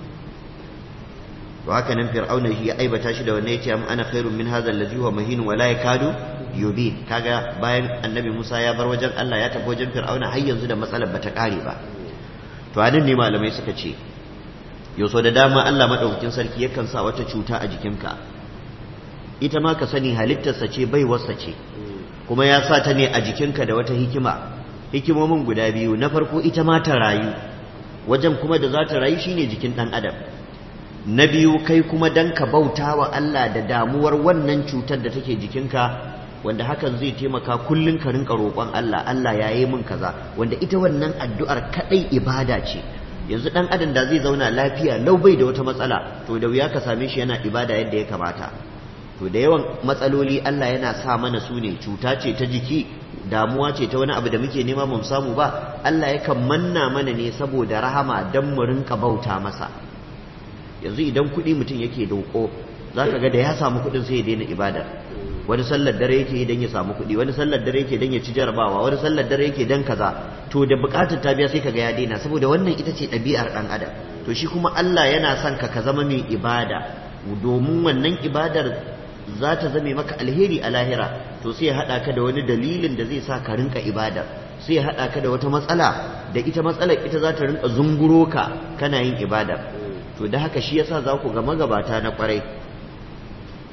to haka nan fir'auna shi ya aibata shi da wannan yace am ana khairun min hadha allazi huwa mahin wa la yakadu yubin kaga bayan annabi Musa ya bar wajen Allah ya tafi wajen fir'auna har yanzu da matsalar bata kare ba to anan ne malamai suka ce yau da dama Allah madaukakin sarki yakan sa wata cuta a jikinka ita ma ka sani halittarsa ce baiwarsa ce kuma ya sa ta ne a jikinka da wata hikima hikimomin guda biyu na farko ita ma ta rayu wajen kuma da za ta rayu shine jikin ɗan adam na biyu kai kuma dan ka bauta wa Allah da damuwar wannan cutar da take jikinka wanda hakan zai taimaka kullun ka rinka roƙon Allah Allah ya yi min kaza wanda ita wannan addu'ar kadai ibada ce yanzu dan adam da zai zauna lafiya lau bai da wata matsala to da wuya ka same shi yana ibada yadda ya kamata to da yawan matsaloli Allah yana sa mana su ne cuta ce ta jiki damuwa ce ta wani abu da muke nema mu samu ba Allah yakan manna mana ne saboda rahama dan mu rinka bauta masa yanzu idan kuɗi mutum yake doko zaka ga da ya samu kuɗin sai ya daina ibada wani sallar dare yake idan ya samu kuɗi wani sallar dare yake dan ya ci jarabawa wani sallar dare yake dan kaza to da buƙatar ta biya sai kaga ya daina saboda wannan ita ce ɗabi'ar ɗan adam to shi kuma Allah yana son ka ka zama mai ibada domin wannan ibadar za ta zame maka alheri a lahira to sai ya haɗa ka da wani dalilin da zai sa ka rinka ibada sai ya haɗa ka da wata matsala da ita matsalar ita za ta rinka zunguro ka kana yin ibada to da haka shi yasa za ku ga magabata na kwarai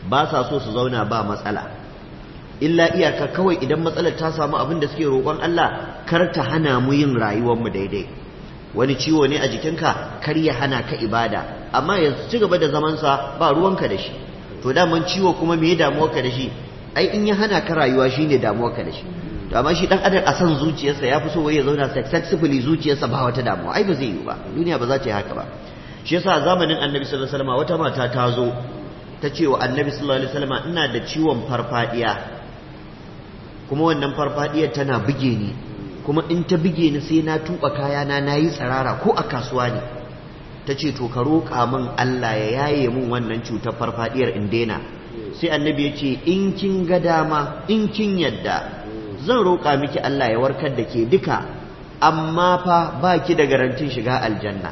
ba sa so su zauna ba matsala illa iyaka kawai idan matsalar ta samu abin da suke roƙon Allah kar ta hana mu yin rayuwarmu daidai wani ciwo ne a jikinka kar ya hana ka ibada amma ya ci gaba da zamansa ba ruwanka da shi to daman ciwo kuma me damuwarka da shi ai in ya hana ka rayuwa shine damuwarka da shi to amma shi dan adam a san zuciyarsa ya fi so wai ya zauna successfully zuciyarsa ba wata damuwa ai ba zai yi ba duniya ba za ta yi haka ba shi yasa a zamanin annabi sallallahu alaihi wasallam wata mata ta zo ta ce wa annabi sallallahu alaihi wasallam ina da ciwon farfadiya kuma wannan farfadiyar tana buge ni kuma in ta buge ni sai na tuba kayana na yi tsirara ko a kasuwa ne ta ce to ka roƙa min Allah ya yaye min wannan cutar farfadiyar in daina sai annabi ya ce in kin ga dama in kin yadda zan roƙa miki Allah ya warkar da ke duka amma fa ba ki da garantin shiga aljanna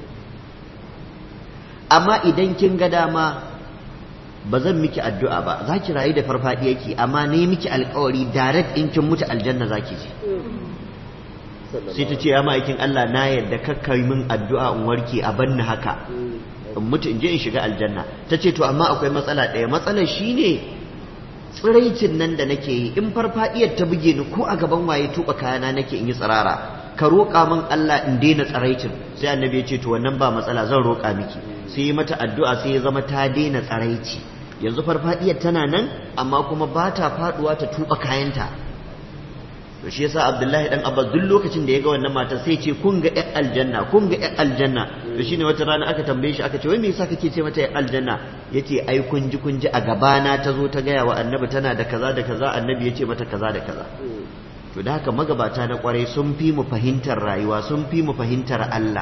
amma idan kin ga dama ba zan miki addu'a ba za ki rayu da farfadiyarki amma ne miki alkawari direct in kin mutu aljanna za ki ji sai ta ce ya ma'aikin Allah na yadda kakkai min addu'a in warke a banni haka in mutu in je in shiga aljanna ta ce to amma akwai matsala ɗaya matsalar shine tsiraicin nan da nake yi in farfadiyar ta buge ni ko a gaban waye tuba kayana nake in yi tsirara ka roƙa min Allah in daina tsiraicin sai annabi ya ce to wannan ba matsala zan roƙa miki sai yi mata addu'a sai ya zama ta daina tsaraici yanzu farfadiyar tana nan amma kuma ba ta faduwa ta tuba kayanta to shi yasa Abdullahi dan Abbas duk lokacin da ya ga wannan mata sai ce kun ga ƴan aljanna kun ga ƴan aljanna to shine wata rana aka tambaye shi aka ce wai me yasa kake ce mata ƴan aljanna yace ai kun ji kun ji a gabana ta zo ta gaya wa annabi tana da kaza da kaza annabi yace mata kaza da kaza to da haka magabata na kwarai sun fi mu fahimtar rayuwa sun fi mu fahimtar Allah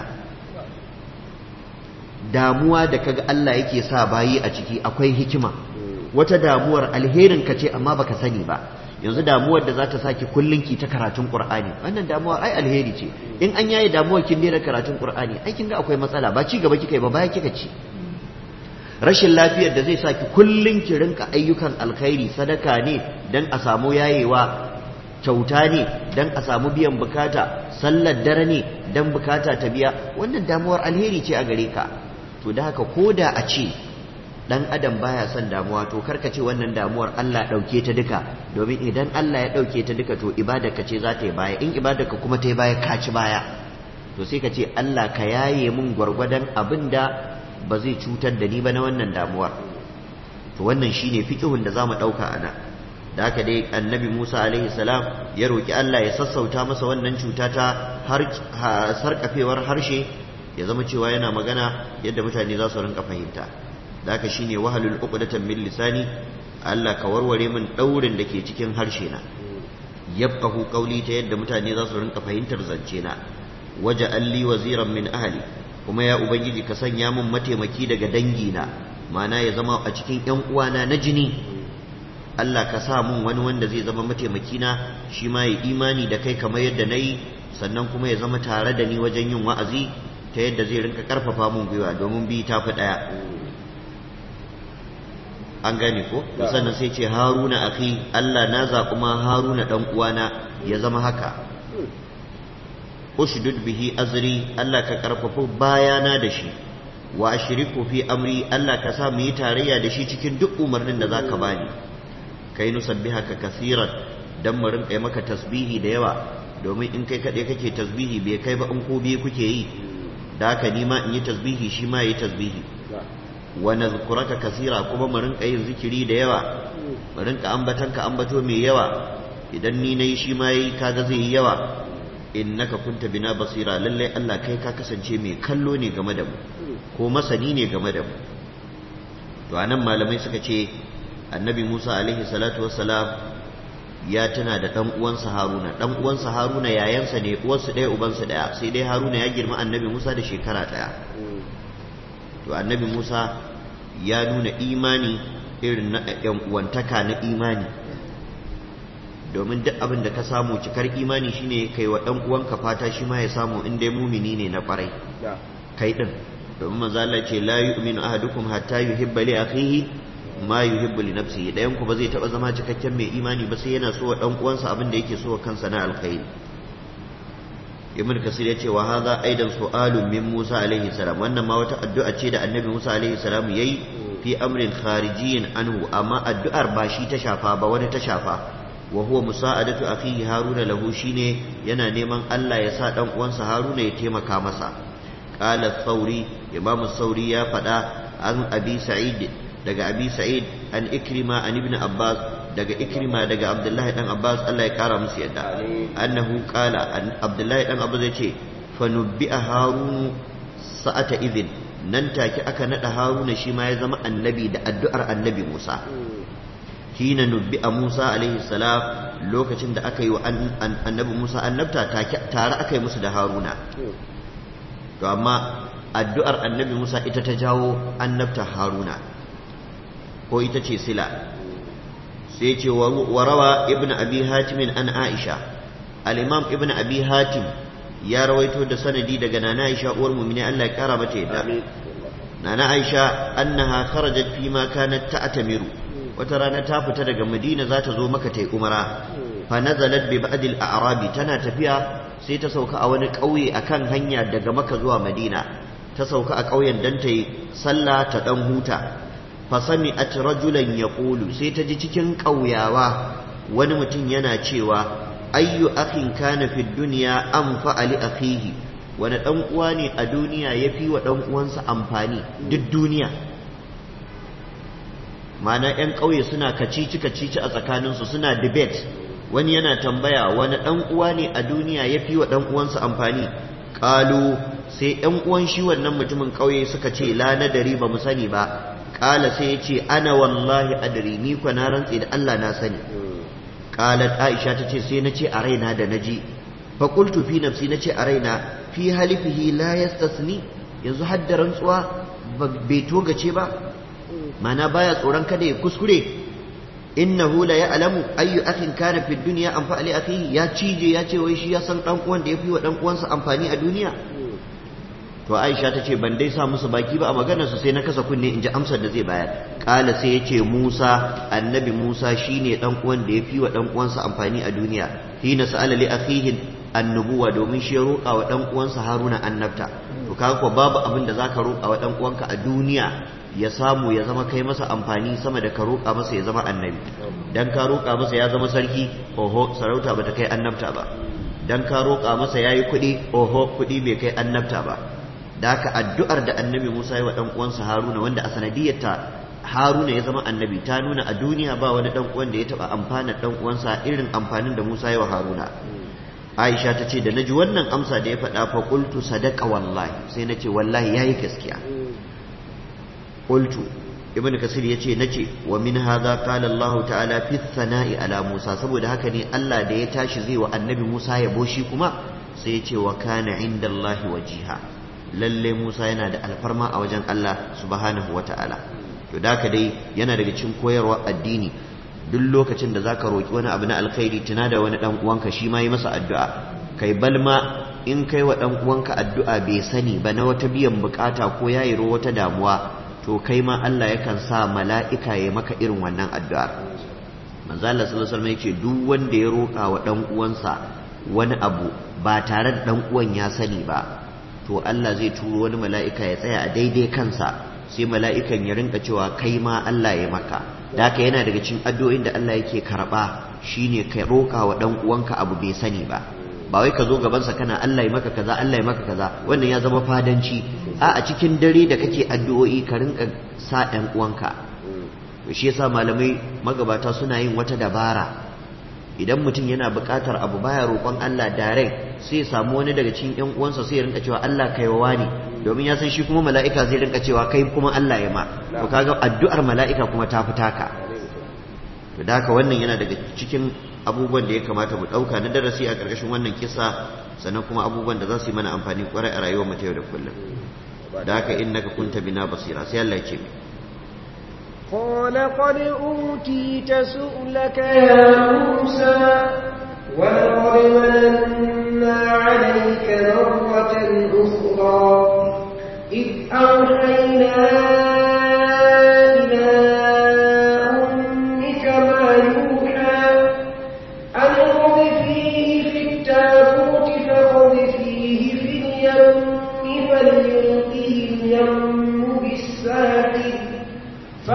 damuwa da kaga Allah yake sa bayi a ciki akwai hikima wata damuwar alherin ka ce amma baka sani ba yanzu damuwar da za ta saki kullun ki ta karatun Qur'ani wannan damuwar ai alheri ce in an yaye damuwar kin daina karatun Qur'ani ai kin ga akwai matsala ba ci gaba kika yi ba baya kika ci rashin lafiyar da zai saki kullun ki rinka ayyukan alkhairi sadaka ne dan a samu yayewa kyauta ne dan a samu biyan bukata sallar dare ne dan bukata ta biya wannan damuwar alheri ce a gare ka to da haka ko da a ce dan adam baya son damuwa to karka ce wannan damuwar Allah dauke ta duka domin idan Allah ya dauke ta duka to ibadarka ce za ta yi baya in ibadarka kuma ta yi baya ka ci baya to sai ka ce Allah ka yaye mun gwargwadon abin da ba zai cutar da ni ba na wannan damuwar to wannan shine fiqhun da zamu dauka ana da haka dai annabi Musa alaihi salam ya roki Allah ya sassauta masa wannan cuta ta har sarkafewar harshe ya zama cewa yana magana yadda mutane za su rinka fahimta da haka shine wahalul uqdatan min lisani Allah ka warware min daurin da ke cikin harshe na yafqahu qawli ta yadda mutane za su rinka fahimtar zance na waja alli waziran min ahli kuma ya ubangiji ka sanya min mataimaki daga dangi na ma'ana ya zama a cikin yan uwana na jini Allah ka sa mun wani wanda zai zama mataimaki na shi ma ya imani da kai kamar yadda nayi sannan kuma ya zama tare da ni wajen yin wa'azi ta yadda zai rinka karfafa mun gwiwa domin bi ta fi ɗaya an gane ko sannan sai ce haruna akhi Allah na zaɓi ma haruna ɗan uwana ya zama haka ushdud bihi azri Allah ka karfafa bayana da shi wa ashriku fi amri Allah ka sa mu yi tarayya da shi cikin duk umarnin da zaka bani kai nusabbihaka kaseeran dan mu rinka maka tasbihi da yawa domin in kai kaɗai kake tasbihi bai kai ba in ko biye kuke yi da haka ni ma in yi tasbihi shi ma yi tasbihi wa nazkuraka kasira kuma mu rinka yin zikiri da yawa mu rinka ambatan ka ambato mai yawa idan ni nayi shi ma yi kaga zai yi yawa innaka kunta bina basira lalle Allah kai ka kasance mai kallo ne game da mu ko masani ne game da mu to anan malamai suka ce annabi Musa alaihi salatu wassalam ya tana da ɗan uwansa Haruna ɗan uwansa Haruna yayansa ne uwarsu ɗaya ubansa ɗaya sai dai Haruna ya girma annabi Musa da shekara ɗaya to annabi Musa ya nuna imani irin na ƴan uwantaka na imani domin duk abin da ka samu cikar imani shine kai wa ɗan uwanka fata shi ma ya samu in dai mumini ne na ƙwarai kai ɗin domin manzo Allah ce la yu'minu ahadukum hatta yuhibba li akhihi ma yuhibbu li nafsihi dayan ku ba zai taba zama cikakken mai imani ba sai yana so wa dan uwansa abin da yake so wa kansa na alkhairi ibn kasir yace wa hadha aidan su'alun min Musa alaihi salam wannan ma wata addu'a ce da annabi Musa alaihi salam yayi fi amrin kharijiyin anhu amma addu'ar ba shi ta shafa ba wani ta shafa wa huwa musa'adatu akhihi haruna lahu shine yana neman Allah ya sa dan uwansa haruna ya taimaka masa qala thauri imam thauri ya faɗa an abi sa'id daga abi sa'id an ikrima an ibn abbas daga ikrima daga abdullahi dan abbas Allah ya kara musu yadda annahu qala abdullahi dan abbas yace fa nubbi'a harun sa'ata idhin nan take aka nada haruna shi ma ya zama annabi da addu'ar annabi musa hina nubbi a musa alaihi salam lokacin da aka yi wa annabi musa annabta tare aka yi musu da haruna to amma addu'ar annabi musa ita ta jawo annabta haruna ko ita ce sila sai ce wa rawa ibn abi hatimin an aisha al-imam ibn abi hatim ya rawaito da sanadi daga nana Aisha uwar mu'mini Allah ya kara mata yadda nana Aisha annaha kharajat fi ma kanat ta'tamiru wata rana ta fita daga Madina za ta zo maka tai umara fa nazalat bi ba'd al-a'rabi tana tafiya sai ta sauka a wani ƙauye akan hanya daga maka zuwa Madina ta sauka a ƙauyen dan ta yi sallah ta dan huta fa sami'at rajulan yaqulu sai ta ji cikin ƙauyawa wani mutum yana cewa ayyu akhin kana fi dunya anfa li akhihi wani dan uwa ne a duniya yafi wa dan uwansa amfani duk duniya mana yan ƙauye suna kacici kacici a tsakaninsu suna debate wani yana tambaya wani dan uwa ne a duniya yafi wa dan uwansa amfani qalu sai yan uwan shi wannan mutumin ƙauye suka ce la nadari ba mu sani ba qala sai ya ce ana wallahi adri ni kwa na rantsi da Allah na sani qalat aisha tace sai nace a raina da naji fa qultu fi nafsi nace a raina fi halifihi la yastasni yanzu hadda rantsuwa bai togace ba mana baya tsoron kada ya kuskure innahu la ya'lamu ayyu akhin kana fi dunya anfa li akhihi ya cije ya ce wai shi ya san dan uwan da yafi wa dan uwansa amfani a duniya to Aisha ta ce ban dai sa musu baki ba a maganar su sai na kasa kunne in ji amsar da zai bayar kala sai ya ce Musa annabi Musa shine dan uwan da ya fi wa dan uwansa amfani a duniya hina sa'ala li akhihi annubuwa domin shi ya roƙa wa dan uwansa Haruna annabta to kaga ko babu abin da zaka roƙa wa dan uwanka a duniya ya samu ya zama kai masa amfani sama da ka roƙa masa ya zama annabi dan ka roƙa masa ya zama sarki oho sarauta bata kai annabta ba dan ka roƙa masa yayi kuɗi oho kuɗi bai kai annabta ba da haka addu'ar da annabi Musa ya wa ɗan uwansa Haruna wanda a sanadiyarta Haruna ya zama annabi ta nuna a duniya ba wani ɗan uwan da ya taɓa amfana ɗan uwansa irin amfanin da Musa ya wa Haruna Aisha ta ce da naji wannan amsa da ya faɗa fa qultu sadaqa wallahi sai nace wallahi yayi gaskiya qultu ibn kasir yace nace wa min hadha qala Allah ta'ala fi thana'i ala Musa saboda haka ne Allah da ya tashi zai wa annabi Musa ya boshi kuma sai ya ce wa kana inda Allah wajiha lalle Musa yana da alfarma a wajen Allah subhanahu wa ta'ala to da ka dai yana daga cikin koyarwa addini duk lokacin da zaka roki wani abu na alkhairi tuna da wani dan uwanka shi ma yi masa addu'a kai balma in kai wa dan uwanka addu'a bai sani ba na wata biyan bukata ko yayi ro wata damuwa to kai ma Allah yakan sa mala'ika ya maka irin wannan addu'ar manzo Allah sallallahu alaihi wasallam yake duk wanda ya roka wa dan uwansa wani abu ba tare da dan uwan ya sani ba to Allah zai turo wani mala'ika ya tsaya a daidai kansa sai mala'ikan ya rinka cewa kai ma Allah ya maka da haka yana daga cikin addu'o'in da Allah yake karba shine ka roƙa wa dan uwanka abu bai sani ba ba wai ka zo gabansa kana Allah ya maka kaza Allah ya maka kaza wannan ya zama fadanci a a cikin dare da kake addu'o'i ka rinka sa ɗan uwanka to shi yasa malamai magabata suna yin wata dabara idan mutum yana buƙatar abu baya roƙon Allah direct sai samu wani daga cikin ƴan uwansa sai ya rinka cewa Allah kai wa ne domin ya san shi kuma mala'ika zai rinka cewa kai kuma Allah ya ma to kaga addu'ar mala'ika kuma ta fita ka to da haka wannan yana daga cikin abubuwan da ya kamata mu ɗauka na darasi a ƙarƙashin wannan kisa sannan kuma abubuwan da za su yi mana amfani ƙwarai a rayuwar mu ta yau da kullum da haka innaka kunta bina basira sai Allah ya ce قال قد أوتيت سؤلك يا موسى ولقد مننا عليك مرة أخرى إذ أوحينا إلى أمك ما يوحى أن اقذفيه في التابوت فاقذفيه في اليم فليلقه اليم بالساحل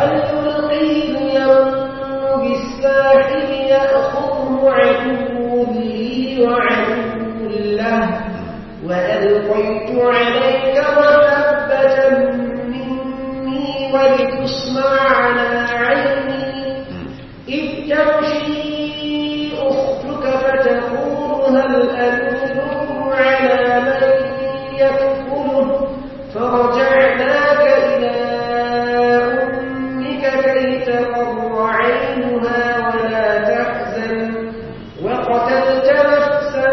وعدو له وألقيت عليك محبة مني ولتصنع على عيني إذ تمشي أختك فتقول هل أدلكم على من يكفله فرجعناك إلى أمك كي تقر عينها ولا تحزن وقتلت نفسا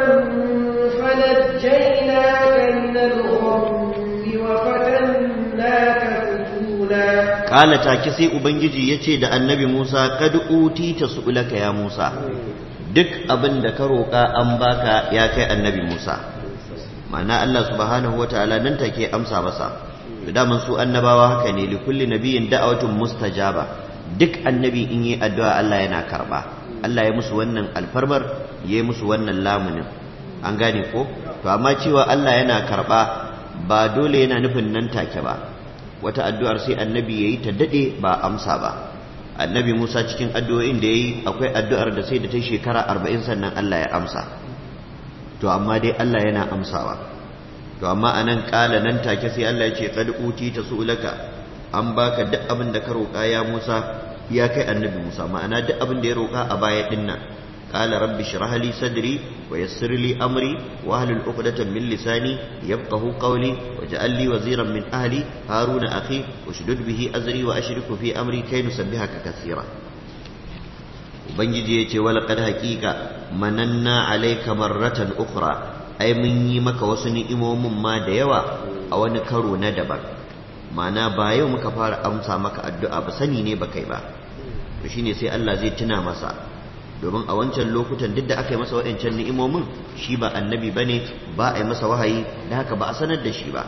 فنجيناك من الغم وفتناك فتونا kala take sai ubangiji ya ce da annabi musa kad utita su'ulaka ya musa duk abin da ka roƙa an baka ya kai annabi musa ma'ana allah subhanahu wataala nan take amsa masa to daman su annabawa haka ne li kulli nabiyyin da'awatun mustajaba duk annabi in yi addu'a allah yana karba allah ya musu wannan alfarmar ya yi musu wannan lamunin an gane ko to amma cewa allah yana karba ba dole yana nufin nan take ba wata addu'ar sai annabi ya yi ta daɗe ba amsa ba annabi musa cikin addu'o'in da ya yi akwai addu'ar da sai da ta shekara arba'in sannan allah ya amsa to amma dai allah yana amsawa to amma a nan ƙala nan take sai allah ya ce kad uti ta su'ulaka an baka duk abin da ka roƙa ya musa ya kai annabi musa ma'ana duk abin da ya roƙa a baya ɗin nan قال رب اشرح لي صدري ويسر لي أمري واهلل عقدة من لساني يفقه قولي واجعل لي وزيرا من أهلي هارون أخي واشدد به أزري وأشرك في أمري كي نسبحك كثيرا ubangiji ya ce walaƙar haƙiƙa mananna alaika marratan ukhra ai mun yi maka wasu ni'imomin ma da yawa a wani karo na daban ma'ana ba yau muka fara amsa maka addu'a ba sani ne ba kai ba to shine sai Allah zai tuna masa domin a wancan lokutan duk da aka yi masa waɗancan ni'imomin shi ba annabi bane ba a yi masa wahayi da haka ba a sanar da shi ba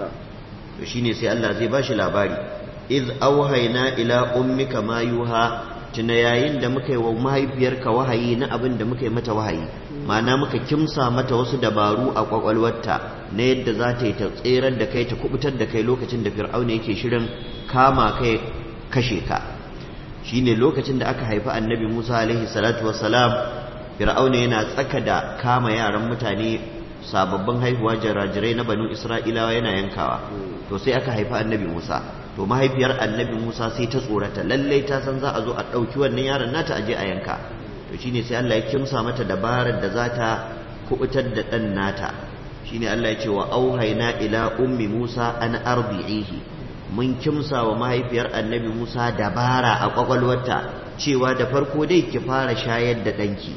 to shine sai Allah zai bashi labari iz auhayna ila ummika ma yuha tuna yayin da muka yi wa mahaifiyarka wahayi na abin da muka yi mata wahayi ma'ana muka kimsa mata wasu dabaru a kwakwalwarta na yadda za ta yi ta tserar da kai ta kubutar da kai lokacin da fir'auna yake shirin kama kai kashe ka shine lokacin da aka haifi annabi Musa alaihi salatu wassalam fir'auna yana tsaka da kama yaran mutane sababbin haihuwa jarajirai na banu isra'ilawa yana yankawa to sai aka haifi annabi Musa to mahaifiyar annabi Musa sai ta tsorata lallai ta san za a zo a ɗauki wannan yaron nata aje a yanka to shine sai Allah ya kimsa mata dabarar da za ta kubutar da ɗan nata shine Allah ya ce wa auhaina ila ummi Musa an arbi'ihi mun kimsa wa mahaifiyar annabi Musa dabara a kwakwalwarta cewa da farko dai ki fara shayar da ɗanki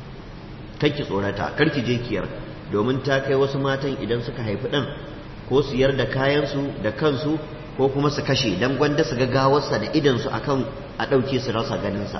ki tsorata karki je kiyar domin ta kai wasu matan idan suka haifi ɗan ko su yar da kayansu da kansu ko kuma su kashe don gwanda su ga gawarsa da idansu akan a ɗauke su rasa ganinsa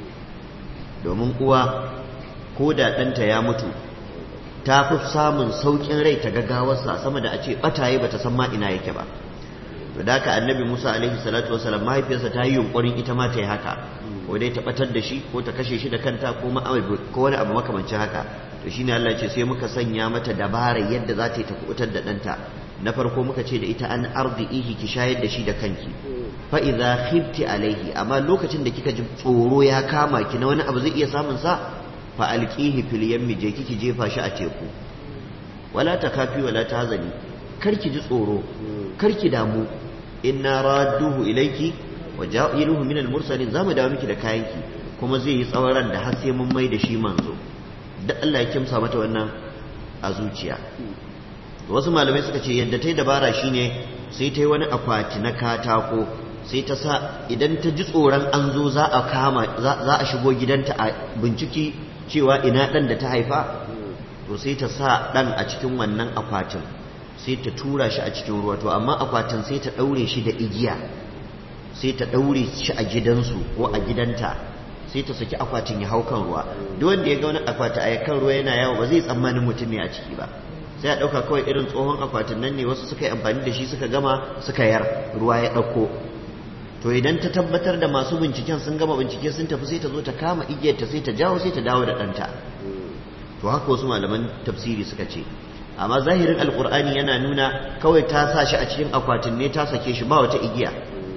domin uwa ko da ɗanta ya mutu ta fi samun sauƙin rai ta ga gawarsa sama da a ce ɓataye ba ta san ma ina yake ba to da haka annabi musa alaihi salatu wasalam mahaifiyarsa ta yi yunƙurin ita ma ta yi haka ko dai ta ɓatar da shi ko ta kashe shi da kanta ko wani abu makamancin haka to shine Allah ce sai muka sanya mata dabarar yadda za ta yi ta kubutar da ɗanta na farko muka ce da ita an arzihi ki shayar da shi da kanki fa idza khifti alaihi amma lokacin da kika ji tsoro ya kama ki na wani abu zai iya samun sa fa alqihi fil yammi je kiki jefa shi a teku wala takafi wala tahzani kar ki ji tsoro kar ki damu inna radduhu ilayki wa ja'iluhu min al-mursalin zamu dawo miki da kayanki kuma zai yi tsawon ran da har sai mun mai da shi manzo da Allah ya kimsa mata wannan a zuciya wasu malamai suka ce yadda ta yi dabara shine sai ta yi wani akwati na katako sai ta sa idan ta ji tsoron an zo za a kama za a shigo gidanta a binciki cewa ina ɗan da ta haifa to sai ta sa ɗan a cikin wannan akwatin sai ta tura shi a cikin ruwa to amma akwatin sai ta ɗaure shi da igiya sai ta ɗaure shi a gidansu ko a gidanta sai ta saki akwatin ya hau kan ruwa duk wanda ya ga wani akwati a kan ruwa yana yawo ba zai tsammanin mutum ne a ciki ba sai a ɗauka kawai irin tsohon akwatin nan ne wasu suka yi amfani da shi suka gama suka yar ruwa ya ɗauko to idan ta tabbatar da masu binciken sun gama bincike sun tafi sai ta zo ta kama igiyarta sai ta jawo sai ta dawo da ɗanta to haka wasu malaman tafsiri suka ce amma zahirin alkur'ani yana nuna kawai ta sa shi a cikin akwatin ne ta sake shi ba wata igiya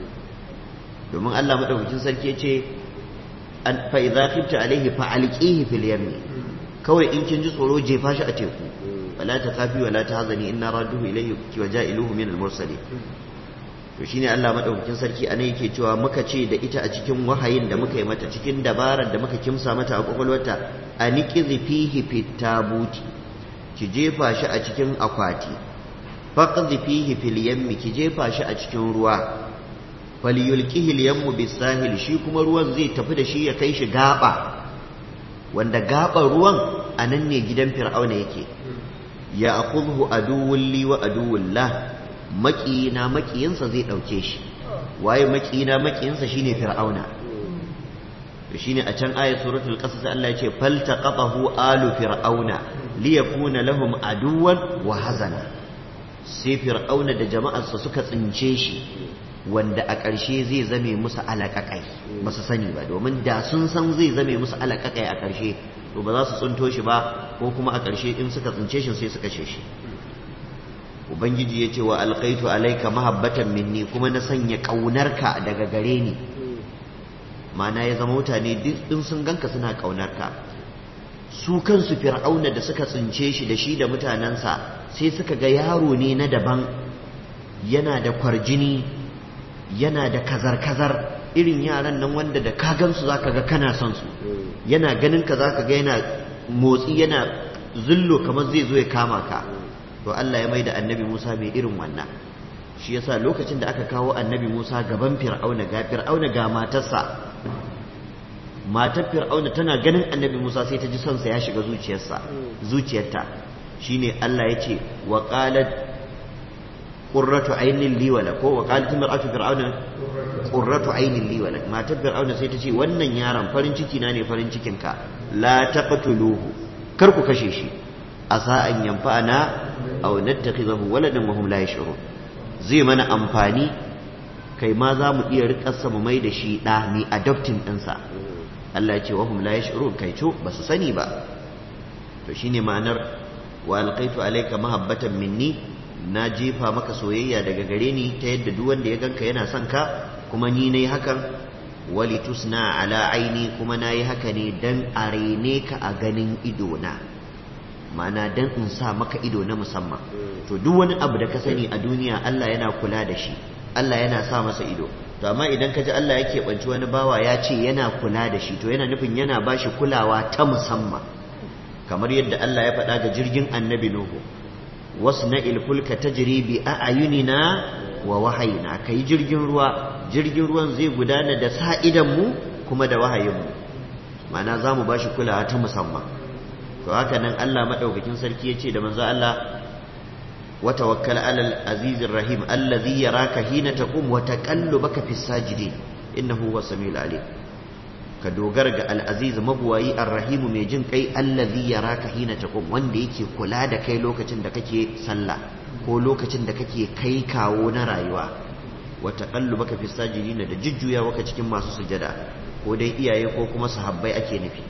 domin Allah madaukakin sarki ya ce fa idza khifta alaihi fa alqihi fil yammi kawai in kin ji tsoro jefa shi a teku wala ta kafi wala ta hazani inna radduhu ilayhi wa ja'iluhu min al-mursalin to shine Allah madaukakin sarki anan yake cewa muka ce da ita a cikin wahayin da muka yi mata cikin dabarar da muka kimsa mata a kwakwalwarta aniqizi fihi fit tabuti ki jefa shi a cikin akwati faqdi fihi fil yammi ki jefa shi a cikin ruwa falyulqihi al-yammu bis-sahil shi kuma ruwan zai tafi da shi ya kai shi gaba wanda gaban ruwan anan ne gidan fir'auna yake ya akhudhu aduwwun li wa aduwwun la makiyina makiyinsa zai dauke shi waye makiyina makiyinsa shine fir'auna to shine a can ayat suratul qasas Allah ya ce faltaqatahu alu fir'auna liyakuna lahum aduwwan wa hazana sai fir'auna da jama'arsa suka tsince shi wanda a ƙarshe zai zame musu alaƙaƙai ba su sani ba domin da sun san zai zame musu alaƙaƙai a ƙarshe to ba za su tsinto shi ba ko kuma a ƙarshe in suka tsince shi sai su kashe shi ubangiji ya ce wa alƙaitu alaika mahabbatan minni kuma na sanya ƙaunarka daga gare ni mana ya zama mutane duk in sun ganka suna ƙaunarka su kansu fir'auna da suka tsince shi da shi da mutanensa sai suka ga yaro ne na daban yana da kwarjini yana da kazar-kazar irin yaran nan wanda da ka gansu zaka ga kana son su yana ganin ka zaka ga yana motsi yana zullo kamar zai zo ya kama ka to Allah ya mai da annabi Musa mai irin wannan shi yasa lokacin da aka kawo annabi Musa gaban fir'auna ga fir'auna ga matarsa matar fir'auna tana ganin annabi Musa sai ta ji son sa ya shiga zuciyarsa zuciyarta shine Allah ya ce wa qalat qurratu aynin li wala ko wa qalat imra'atu fir'auna qurratu aynin li wala matar fir'auna sai ta ce wannan yaron farin ciki na ne farin cikin ka la taqtuluhu kar ku kashe shi asa an yanfa'ana aw nattakhizahu waladan wa hum la yash'urun zai mana amfani kai ma za mu iya rikarsa mu mai da shi ɗa ni adoptin ɗinsa Allah ya ce wa hum la yash'urun kai co ba su sani ba to shine ma'anar wa alqaitu alayka mahabbatan minni na jefa maka soyayya daga gare ni ta yadda duk wanda ya ganka yana son ka kuma ni nayi hakan wali tusna ala aini kuma nayi haka ne dan a rene ka a ganin ido na ma'ana dan in sa maka ido na musamman to duk wani abu da ka sani a duniya Allah yana kula da shi Allah yana sa masa ido to amma idan ka ji Allah ya keɓanci wani bawa ya ce yana kula da shi to yana nufin yana ba shi kulawa ta musamman kamar yadda Allah ya faɗa ga jirgin annabi Nuhu wasu na ilfulka ta bi a ayunina wa wahayina ka yi jirgin ruwa jirgin ruwan zai gudana da sa mu kuma da wahayinmu ma'ana za mu ba shi kulawa ta musamman to haka nan Allah maɗaukakin sarki ya ce da manzo Allah وتوكل على العزيز الرحيم الذي يراك حين تقوم وتقلبك في الساجدين إنه هو السميع العليم كدوغر العزيز مبواي الرحيم mai jin kai allazi yaraka hina taqum wanda yake kula da kai lokacin da kake sallah ko lokacin da kake kai kawo na rayuwa wa taqallubaka fi sajidin da jujjuya waka cikin masu sujada ko dai iyaye ko kuma sahabbai ake nufi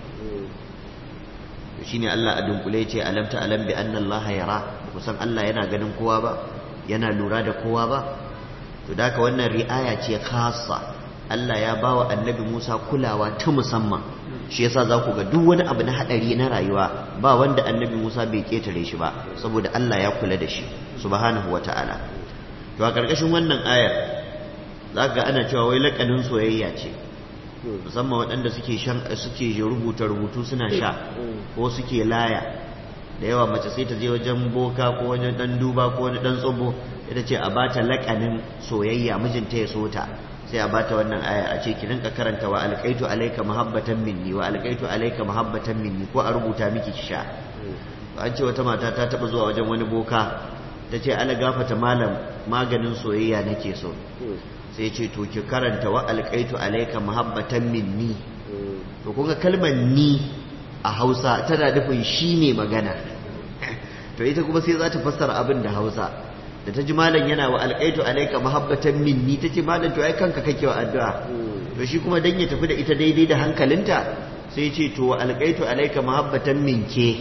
shine Allah a dunkule ce alam ta alam bi anna Allah yara kusan Allah yana ganin kowa ba yana lura da kowa ba to da wannan ri'aya ce khassa Allah ya bawa annabi Musa kulawa ta musamman shi yasa za ku ga duk wani abu na hadari na rayuwa ba wanda annabi Musa bai ketare shi ba saboda Allah ya kula da shi subhanahu wata'ala to a karkashin wannan ayar za ga ana cewa wai lakanin soyayya ce musamman waɗanda suke shan suke rubuta rubutu suna sha ko suke laya da yawa mace sai ta je wajen boka ko wani dan duba ko wani dan tsobo ita ce a bata lakanin soyayya mijinta ya so ta sai a bata wannan aya a ce ki rinka karanta wa alqaitu alayka mahabbatan minni wa alqaitu alayka mahabbatan minni ko a rubuta miki ki sha an ce wata mata ta taba zuwa wajen wani boka ta ce ala gafata malam maganin soyayya nake so sai ce to ki karanta wa alqaitu alayka mahabbatan minni to kun ga kalmar ni a Hausa tana nufin shi ne magana to ita kuma sai za ta fassara abin da Hausa da ta ji malam yana wa alqaitu alayka mahabbatan minni tace malam to ai kanka kake wa addu'a to shi kuma dan ya tafi da ita daidai da hankalinta sai ce to wa alqaitu alayka mahabbatan minke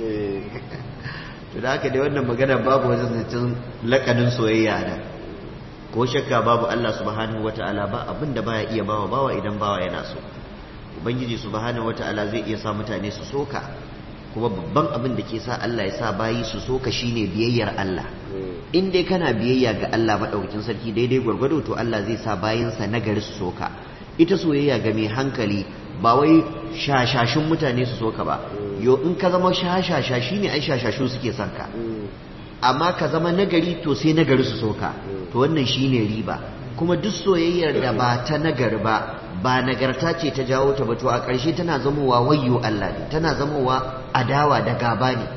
to da haka dai wannan magana babu wajen zancen lakanin soyayya da ko shakka babu Allah subhanahu wata'ala ba abin da baya iya bawa bawa idan bawa yana so ubangiji subhanahu wata'ala zai iya sa mutane su soka kuma babban abin da ke sa Allah ya sa bayi su so ka shine biyayyar Allah in dai kana biyayya ga Allah madaukakin sarki daidai gwargwado to Allah zai sa bayinsa nagari su so ka ita soyayya ga mai hankali ba wai shashashin mutane su so ka ba yo in ka zama shashasha shine ai shashashu suke son ka amma ka zama nagari to sai nagari su so ka to wannan shine riba kuma duk soyayyar da ba ta nagari ba ba nagarta ce ta jawo ta ba to a ƙarshe tana zamowa wayyo Allah ne tana zamowa adawa da gaba ne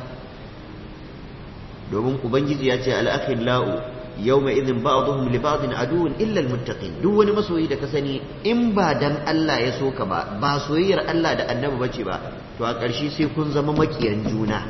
domin ubangiji ya ce al-akhillau yawma idhin ba'dhum li ba'din aduwwun illa al-muttaqin duk wani masoyi da ka sani in ba dan Allah ya so ka ba ba soyayyar Allah da annabi bace ba to a ƙarshe sai kun zama makiyan juna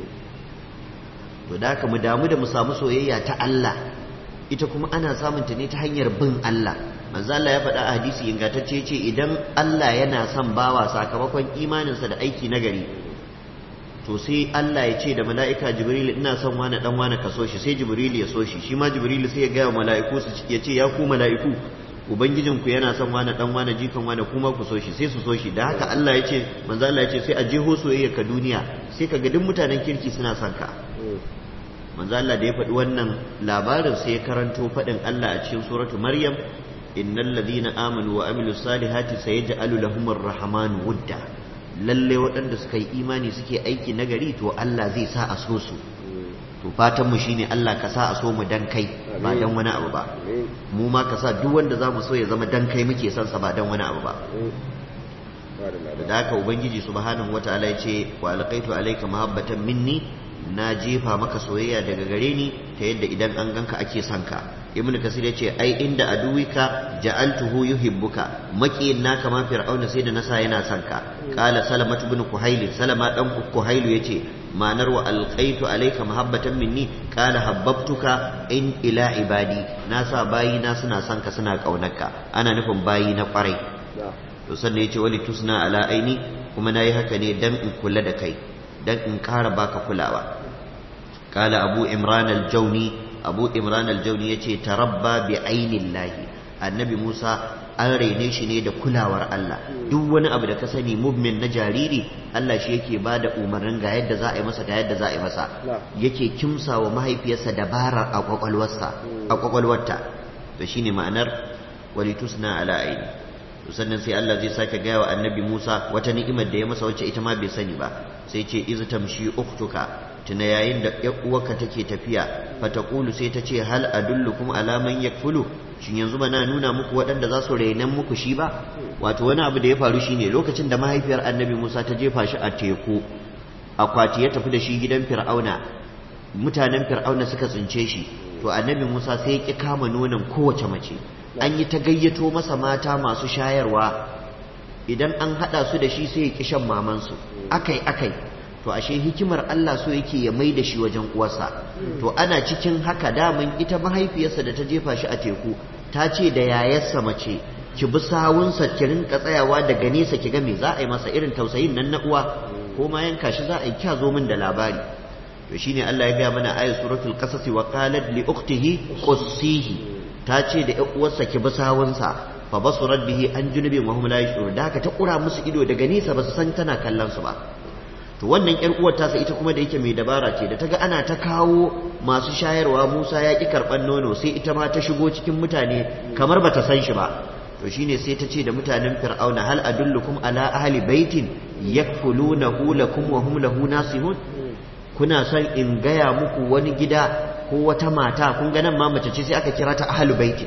to da haka mu damu da mu samu soyayya ta Allah ita kuma ana samun ta ne ta hanyar bin Allah manzo Allah ya faɗa a hadisi ingantacce ce idan Allah yana son bawa sakamakon imaninsa da aiki nagari to sai Allah ya ce da mala'ika Jibril ina son wani dan wani ka so shi sai Jibril ya so shi shi ma Jibril sai ya ga mala'iku su ya ce ya ku mala'iku ubangijinku yana son wani dan wani jikan wani kuma ku so shi sai su so shi da haka Allah ya ce manzo Allah ya ce sai a jeho soyayya ka duniya sai ka ga duk mutanen kirki suna son ka manzo Allah da ya faɗi wannan labarin sai ya karanto faɗin Allah a cikin suratu Maryam innal ladina amanu wa amilus salihati sayaj'alu lahumur rahmanu wudda lalle waɗanda suka yi imani suke aiki nagari to Allah zai sa a so su to fatan mu shine Allah ka sa a so mu dan kai ba dan wani abu ba mu ma ka sa duk wanda zamu so ya zama dan kai muke son sa ba dan wani abu ba da haka ubangiji subhanahu wataala ya ce wa alqaitu alayka mahabbatan minni na jefa maka soyayya daga gare ni ta yadda idan an ganka ake son ka ibnu kasir yace ai inda aduwika ja'altuhu yuhibbuka makiyin naka ma fir'auna sai da nasa yana son ka qala salamatu ibn kuhail salama dan kuhail yace ma'anar wa alqaitu alayka mahabbatan minni qala habbabtuka in ila ibadi nasa bayi na suna son ka suna kaunarka ana nufin bayi na kwarai to sannan yace wali tusna ala aini kuma nayi haka ne dan in kula da kai dan in ƙara baka kulawa kala abu imran al-jauni abu imran al-jauni yace tarabba bi ainillahi annabi musa an raine shi ne da kulawar Allah duk wani abu da ka sani mubmin na jariri Allah shi yake ba da umarnin ga yadda za a yi masa ga yadda za a yi masa yake kimsa wa mahaifiyarsa dabarar a kwakwalwarsa a kwakwalwarta to shine ma'anar walitusna ala aini sannan sai Allah zai sake gaya wa annabi Musa wata ni'imar da ya masa wacce ita ma bai sani ba sai ce iz tamshi ukhtuka tuna yayin da ƴar uwarka take tafiya fataqulu sai ta ce hal adullukum ala man yakfulu shin yanzu ba na nuna muku waɗanda za su rainan muku shi ba wato wani abu da ya faru shine lokacin da mahaifiyar annabi Musa ta jefa shi a teku akwati ya tafi da shi gidan fir'auna mutanen fir'auna suka tsince shi to annabi Musa sai ya ki kama nonon kowace mace an yi ta gayyato masa mata masu shayarwa idan an haɗa su da shi sai ya ƙi shan mamansu akai akai to ashe hikimar Allah so yake ya mai da shi wajen uwarsa to ana cikin haka daman ita mahaifiyarsa da ta jefa shi a teku ta ce da yayarsa mace ki bi sawunsa ki rinka tsayawa daga nesa ki ga me za a yi masa irin tausayin nan na uwa ko ma yanka shi za a yi kya zo min da labari to shine Allah ya gaya mana ayat suratul qasas wa qalat li ukhtihi qussihi ta ce da ƴan uwarsa ki bi sawunsa fa basurat bihi an junubin wa hum la yashurun da haka ta kura musu ido daga nesa ba su san tana kallon su ba to wannan ƴar uwar tasa ita kuma da yake mai dabara ce da ta ga ana ta kawo masu shayarwa Musa ya ki karban nono sai ita ma ta shigo cikin mutane kamar bata san shi ba to shine sai ta ce da mutanen fir'auna hal adullukum ala ahli baitin yakfulunahu lakum wa hum lahu nasihun kuna son in gaya muku wani gida ko wata mata kun ga nan ma mace ce sai aka kira ta ahli baitin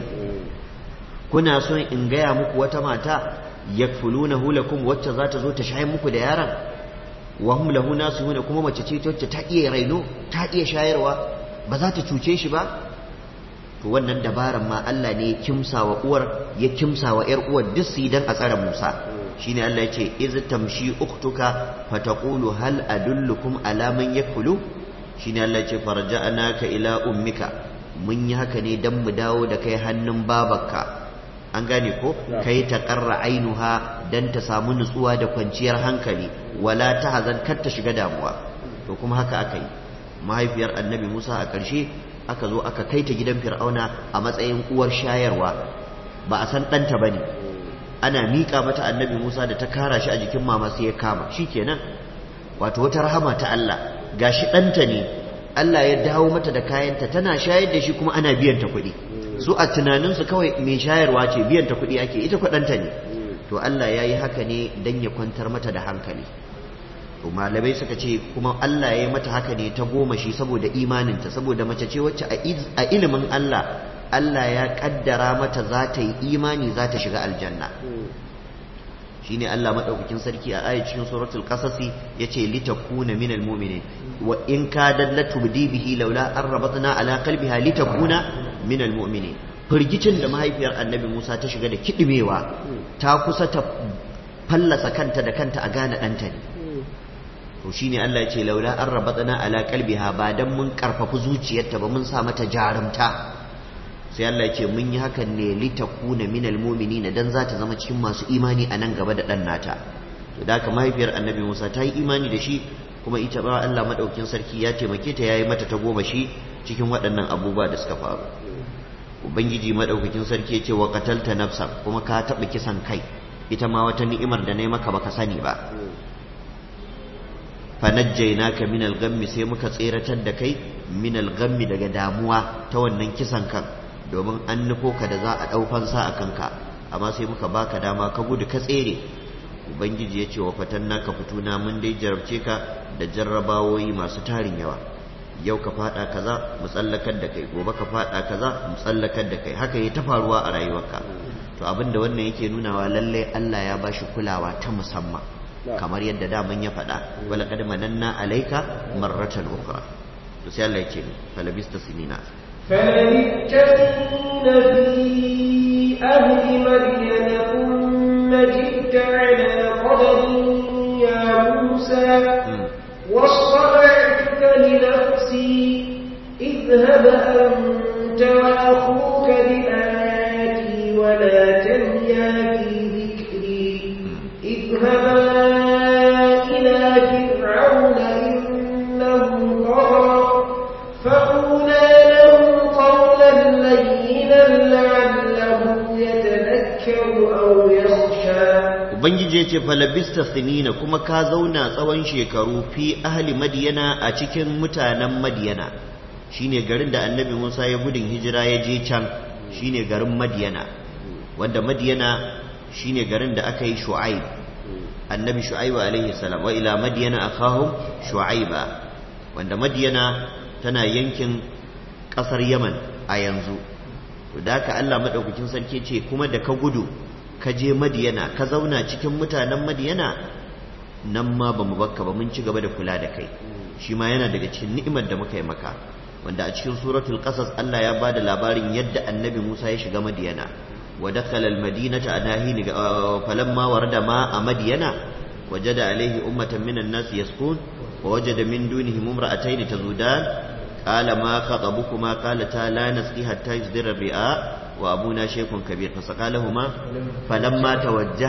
kuna son in gaya muku wata mata yakfulunahu lakum wacce za ta zo ta shayar muku da yaron wa hum lahu nasihun kuma mace ce wacce ta iya raino ta iya shayarwa ba za ta cuce shi ba to wannan dabaran ma Allah ne ya kimsa wa uwar ya kimsa wa ƴar uwar duk su dan a tsare Musa shine Allah ya ce iz tamshi uktuka fataqulu hal adullukum ala man yakulu shine Allah ya ce farja'naka ila ummika mun yi haka ne dan mu dawo da kai hannun babarka an gane ko kai ta qarra ainuha dan ta samu nutsuwa da kwanciyar hankali wala tahzan kar ta shiga damuwa to kuma haka aka yi mahaifiyar annabi Musa a ƙarshe aka zo aka kai ta gidan fir'auna a matsayin uwar shayarwa ba a san ɗanta ba ne ana miƙa mata annabi musa da ta kara shi a jikin mama sai ya kama shi kenan wato wata rahama ta Allah gashi ɗanta ne Allah ya dawo mata da kayanta tana shayar da shi kuma ana biyan ta kuɗi su a tunaninsu kawai mai shayarwa ce biyan ta kuɗi ake ita kuɗanta ne to Allah ya yi haka ne don ya kwantar mata da hankali to malamai suka ce kuma Allah ya yi mata haka ne ta goma shi saboda imaninta saboda mace ce wacce a ilimin Allah Allah ya kaddara mata za ta yi imani za ta shiga aljanna shine Allah madaukakin sarki a ayat cikin suratul qasasi yace litakuna minal mu'minin wa in kadat latubdi bihi laula an rabatna ala qalbiha litakuna minal mu'minin firgicin da mahaifiyar annabi Musa ta shiga da kidimewa ta kusa ta fallasa kanta da kanta a gane ɗanta ne to shine Allah ya ce laula an rabatna ala qalbiha ba dan mun karfafa zuciyarta ba mun sa mata jarumta sai Allah ya ce mun yi hakan ne litakuna minal mu'minina dan za ta zama cikin masu imani a nan gaba da dan nata to da haka mahaifiyar annabi Musa ta yi imani da shi kuma ita ba Allah madaukin sarki ya taimake ta yayi mata ta goma shi cikin waɗannan abubuwa da suka faru ubangiji madaukakin sarki ya ce wa qatalta nafsan kuma ka taɓa kisan kai ita ma wata ni'imar da nayi maka baka sani ba fanajjaynaka min al-ghammi sai muka tseratar da kai min al-ghammi daga damuwa ta wannan kisan kan domin an nufo ka da za a ɗau fansa a kanka amma sai muka baka dama ka gudu ka tsere ubangiji ya ce wa fatanna ka fituna mun dai jarabce ka da jarrabawoyi masu tarin yawa yau ka fada kaza mu tsallakar da kai gobe ka fada kaza mu tsallakar da kai haka ya ta faruwa a rayuwarka to abinda wannan yake nunawa lallai Allah ya bashi kulawa ta musamman kamar yadda daman ya faɗa wala qad mananna alayka marratan ukhra to sai Allah yake falabista sinina فلبثت سنين في أهل مدين ثم جئت على قدر يا موسى واصطنعتك لنفسي اذهب أنت وأخوك بآياتي ولا تنيا في ذكري اذهبا إلى فرعون إنه طغى فقولا له قولا لينا لعله يتذكر أو يخشى ubangiji ya ce falabista sinina kuma ka zauna tsawon shekaru fi ahli madiyana a cikin mutanen madiyana shine garin da annabi musa ya gudun hijira ya je can shine garin madiyana wanda madiyana shine garin da aka yi shu'aib annabi shu'aibu alaihi salam wa ila madiyana akhahum shu'aiba wanda madiyana tana yankin kasar yaman a yanzu to da haka Allah madaukakin sarki ce kuma da ka gudu ka je madiyana ka zauna cikin mutanen madiyana nan ma ba mu bakka ba mun ci gaba da kula da kai shi ma yana daga cikin ni'imar da muka yi maka wanda a cikin suratul qasas Allah ya bada labarin yadda annabi Musa ya shiga madiyana wa dakhala al-madinata anahin falamma warada ma a madiyana wajada alaihi ummatan minan nas yaskun wa wajada min dunihim imra'atayn tazudan qala ma khatabukuma qalata la nasqi hatta yusdira ri'a وأبونا شيخ كبير فسقى لهما فلما توجه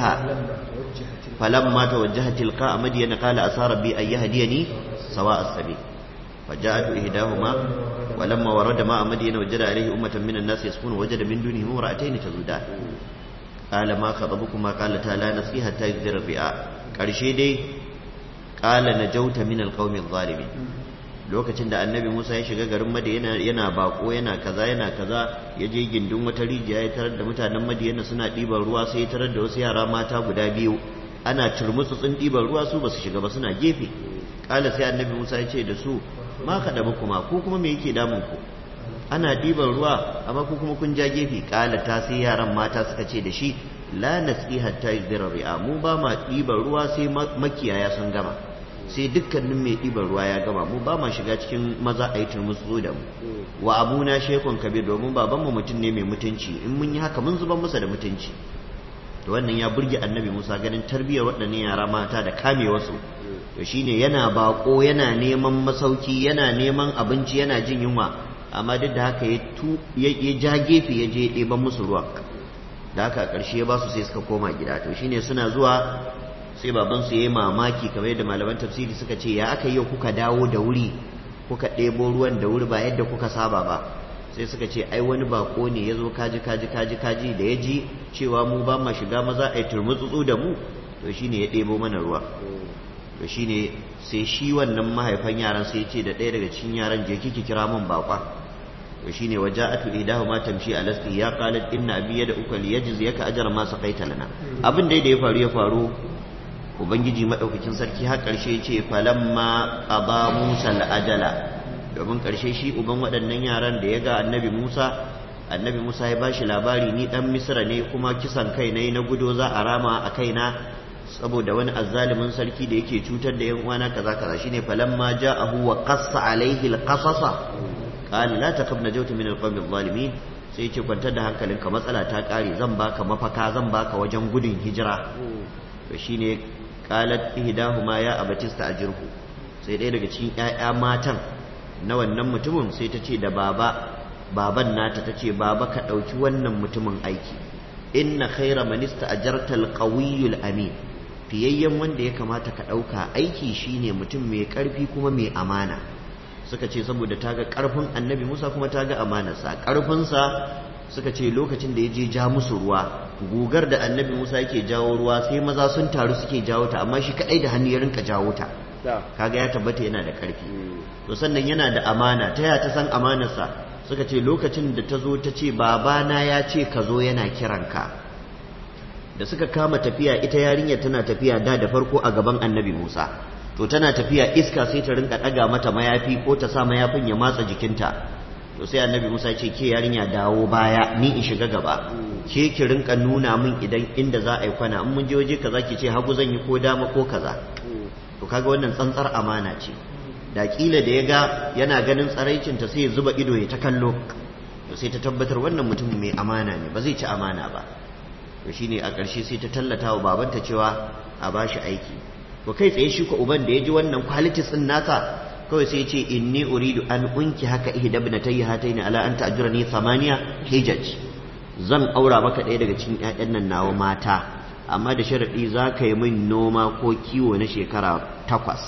فلما توجه تلقاء مدين قال أسى ربي أن يهديني سواء السبيل فجاءت إحداهما ولما ورد ماء مدين وجد عليه أمة من الناس يسكون وجد من دونهم امرأتين تزودان قال ما خطبكما قالتا لا نسقي حتى يصدر الرعاء قرشي دي قال نجوت من القوم الظالمين lokacin da annabi Musa ya shiga garin Madina yana bako yana kaza yana kaza ya je gindin wata rijiya ya tarar da mutanen Madina suna ɗiban ruwa sai ya tarar da wasu yara mata guda biyu ana turmutsutsun ɗiban ruwa su basu shiga ba suna gefe kala sai annabi Musa ya ce da su ma ka da kuma ku kuma me yake damun ku ana ɗiban ruwa amma ku kuma kun ja gefe kala ta sai yaran mata suka ce da shi la nasqi hatta yudira ri'a mu ba ma ɗiban ruwa sai makiyaya sun gama sai dukkanin mai ɗiban ruwa ya gama mu ba ma shiga cikin maza a yi turmutsu da mu wa abuna shekun kabir domin babanmu mutum ne mai mutunci in mun yi haka mun zuban masa da mutunci to wannan ya burge annabi musa ganin tarbiyyar waɗannan yara mata da kame wasu to shine yana bako yana neman masauki yana neman abinci yana jin yunwa amma duk da haka ya tu ya ja gefe ya je ɗeban musu ruwan da haka a ƙarshe ya ba su sai suka koma gida to shine suna zuwa sai babansu ya yi mamaki kamar yadda malaman tafsiri suka ce ya aka yi kuka dawo da wuri kuka ɗebo ruwan da wuri ba yadda kuka saba ba sai suka ce ai wani bako ne ya zo kaji kaji kaji kaji da ya ji cewa mu ba ma shiga maza a yi turmutsutsu da mu to shine ya ɗebo mana ruwa to shine sai shi wannan mahaifan yaran sai ya ce da ɗaya daga cikin yaran je kiki kira min bakwa to shine waja'atu idahuma tamshi ala ya qalat inna abi yad'uka liyajziyaka ajra ma saqaita lana abin da ya faru ya faru ubangiji madaukakin sarki har karshe ya ce falamma qada musa al-ajala domin karshe shi uban waɗannan yaran da ya ga annabi musa annabi musa ya bashi labari ni dan misra ne kuma kisan kai ne na gudo za a rama a kaina saboda wani azzalimin sarki da yake cutar da yan uwana kaza kaza shine falamma ja'ahu wa qassa alaihi al-qasasa qala la taqab najawtu min al-qawmi adh-dhalimin sai yace kwantar da hankalinka matsala ta kare zan baka mafaka zan baka wajen gudun hijira to shine qalat ihdahuma ya abatista ajirhu sai ɗaya daga cikin ƴaƴa matan na wannan mutumin sai ta ce da baba baban nata ta ce baba ka ɗauki wannan mutumin aiki inna khaira man ista'jarta al-qawiyyul amin fiyayyen wanda ya kamata ka ɗauka aiki shine mutum mai ƙarfi kuma mai amana suka ce saboda ta ga ƙarfin annabi musa kuma ta ga amanarsa ƙarfinsa suka ce lokacin da ya je ja musu ruwa gugar da annabi musa yake jawo ruwa sai maza sun taru suke jawo ta amma shi kaɗai da hannu ya rinka jawo ta kaga ya tabbata yana da ƙarfi to sannan yana da amana ta ya ta san amanarsa suka ce lokacin da ta zo ta ce babana ya ce ka zo yana kiranka da suka kama tafiya ita yarinyar tana tafiya da da farko a gaban annabi musa to tana tafiya iska sai ta rinka ɗaga mata mayafi ko ta sa mayafin ya matsa jikinta to sai annabi musa ce ke yarinya dawo baya ni in shiga gaba ke ki rinka nuna min idan inda za a yi kwana in mun je waje kaza ki ce hagu zan yi ko dama ko kaza to kaga wannan tsantsar amana ce da kila da ya ga yana ganin tsaraicinta sai ya zuba ido ya ta kallo to sai ta tabbatar wannan mutum mai amana ne ba zai ci amana ba to shine a ƙarshe sai ta tallata wa babanta cewa a bashi aiki to kai tsaye shi ko uban da ya ji wannan qualities din nasa kawai sai ya ce inni uridu an unki haka ihda ibnatayya hataini ala an ta'jurani thamaniya hijaj zan aura maka ɗaya daga cikin ƴaƴan nan nawa mata amma da sharadi za ka yi min noma ko kiwo na shekara takwas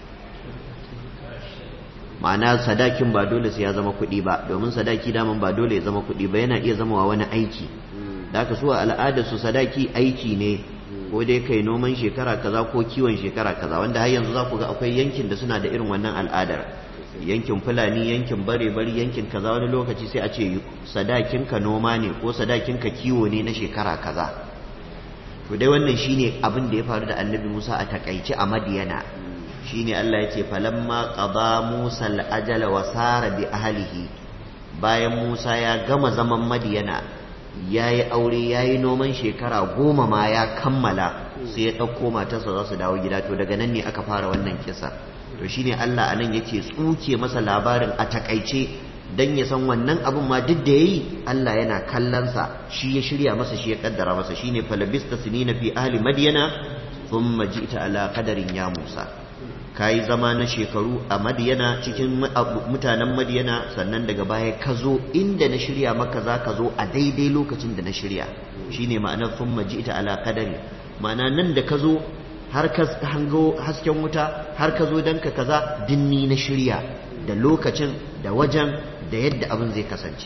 ma'ana sadakin ba dole sai ya zama kuɗi ba domin sadaki daman ba dole ya zama kuɗi ba yana iya zama wa wani aiki da aka so al'adar su sadaki aiki ne ko dai kai noman shekara kaza ko kiwon shekara kaza wanda har yanzu za ku ga akwai yankin da suna da irin wannan al'adar yankin fulani yankin bare bari yankin kaza wani lokaci sai a ce sadakin ka noma ne ko sadakin ka kiwo ne na shekara kaza to dai wannan shine abin da ya faru da annabi Musa a takaice a Madiyana shine Allah ya ce falamma qada Musa al-ajala wa sara bi ahlihi bayan Musa ya gama zaman Madiyana yayi aure yayi noman shekara goma ma ya kammala sai ya ɗauko matarsa za su dawo gida to daga nan ne aka fara wannan kisa to shine Allah anan yake tsuke masa labarin a takaice dan ya san wannan abun ma duk da yayi Allah yana kallonsa shi ya shirya masa shi ya kaddara masa shine falabista sinina fi ahli madyana thumma ji'ta ala qadarin ya Musa kayi zama na shekaru a madiyana cikin mutanen madiyana sannan daga baya ka zo inda na shirya maka za ka zo a daidai lokacin da na shirya shine ma'anar sun maji ita ala kadari ma'ana nan da ka zo har ka hango hasken wuta har ka zo don ka kaza dinni na shirya da lokacin da wajen da yadda abin zai kasance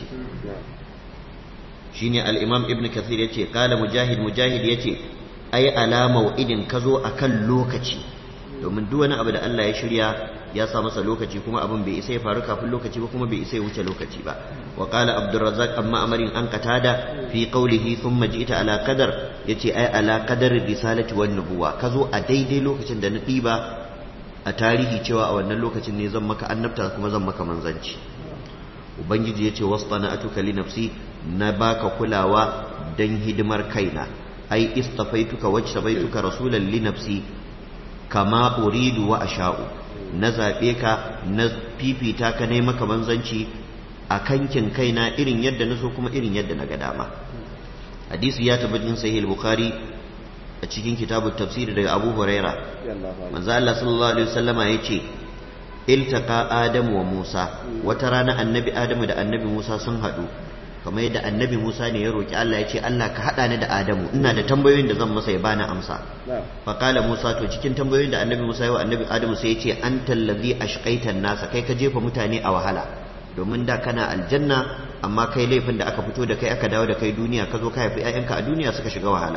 shine al-imam ibn kathir yace qala mujahid mujahid yace ai alama idin ka zo akan lokaci domin duk wani abu da Allah ya shirya ya sa masa lokaci kuma abin bai isa ya faru kafin lokaci ba kuma bai isa ya wuce lokaci ba wa qala abdurrazzaq amma amarin an qatada fi qawlihi thumma ji'ta ala qadar yace ai ala qadar risalati wan nubuwa kazo a daidai lokacin da na diba a tarihi cewa a wannan lokacin ne zan maka annabta kuma zan maka manzanci ubangiji yace wastana'atuka li nafsi na baka kulawa dan hidimar kaina ai istafaituka wajtabaituka rasulan li nafsi kama uridu wa asha'u na zaɓe ka na fifita ka ne maka manzanci a kankin kaina irin yadda na so kuma irin yadda na ga dama hadisi ya tabbatin sahih bukhari a cikin kitabut tafsir daga abu huraira manzo Allah sallallahu alaihi wasallama yace iltaqa adamu wa musa wata rana annabi adamu da annabi musa sun haɗu kamar yadda annabi Musa ne ya roki Allah ya ce Allah ka haɗa ni da Adamu ina da tambayoyin da zan masa ya bani amsa fa kala Musa to cikin tambayoyin da annabi Musa ya wa annabi Adamu sai ya ce anta allazi ashqaita nasa kai ka jefa mutane a wahala domin da kana aljanna amma kai laifin da aka fito da kai aka dawo da kai duniya ka zo ka haifi ƴaƴanka a duniya suka shiga wahala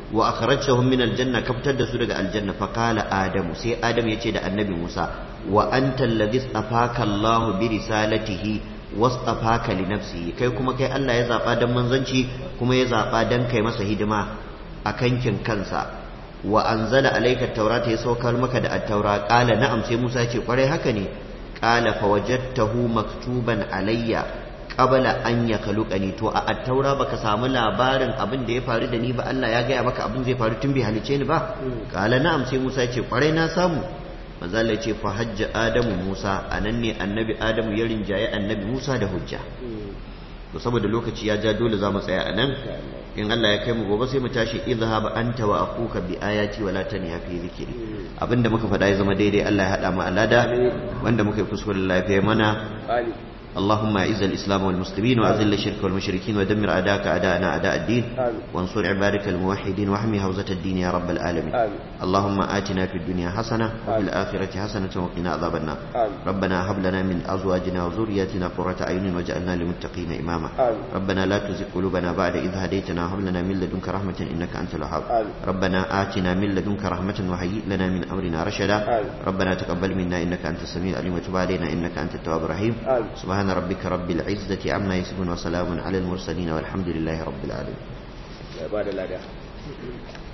wa akhrajtahum min aljanna kaftar da su daga aljanna fa qala adamu sai adam yace da annabi Musa wa anta alladhi istafaka Allah bi risalatihi wastafaka li nafsihi kai kuma kai Allah ya zaba dan manzanci kuma ya zaba dan kai masa hidima a kankin kansa wa anzala alayka at-taurata ya saukar maka da at-taura qala na'am sai Musa ya ce kwarai haka ne qala fa wajadtahu maktuban alayya qabla an yakhluqani to a at-taura baka samu labarin abin da ya faru da ni ba Allah ya gaya maka abin zai faru tun bai halice ni ba qala na'am sai Musa ya ce kwarai na samu manzo Allah ya ce fa hajja adamu Musa anan ne annabi adamu ya rinjaye annabi Musa da hujja to saboda lokaci ya ja dole za mu tsaya anan in Allah ya kai mu gobe sai mu tashi idhhab anta wa akuka bi ayati wala taniya fi zikri abinda muka faɗa ya zama daidai Allah ya hada mu alada wanda muka yi kuskure lafiya mana اللهم اعز الاسلام والمسلمين واذل الشرك والمشركين ودمر اعداءك اعداءنا اعداء الدين وانصر عبادك الموحدين واحمي حوزه الدين يا رب العالمين اللهم اتنا في الدنيا حسنه وفي الاخره حسنه وقنا عذاب النار ربنا هب لنا من ازواجنا وذرياتنا قرة اعين واجعلنا للمتقين اماما ربنا لا تزغ قلوبنا بعد اذ هديتنا وهب لنا من لدنك رحمه انك انت الوهاب ربنا اتنا من لدنك رحمه وهيئ لنا من امرنا رشدا ربنا تقبل منا انك انت السميع العليم وتب علينا انك انت التواب الرحيم سبحان سبحان ربك رب العزة عما يصفون وسلام على المرسلين والحمد لله رب العالمين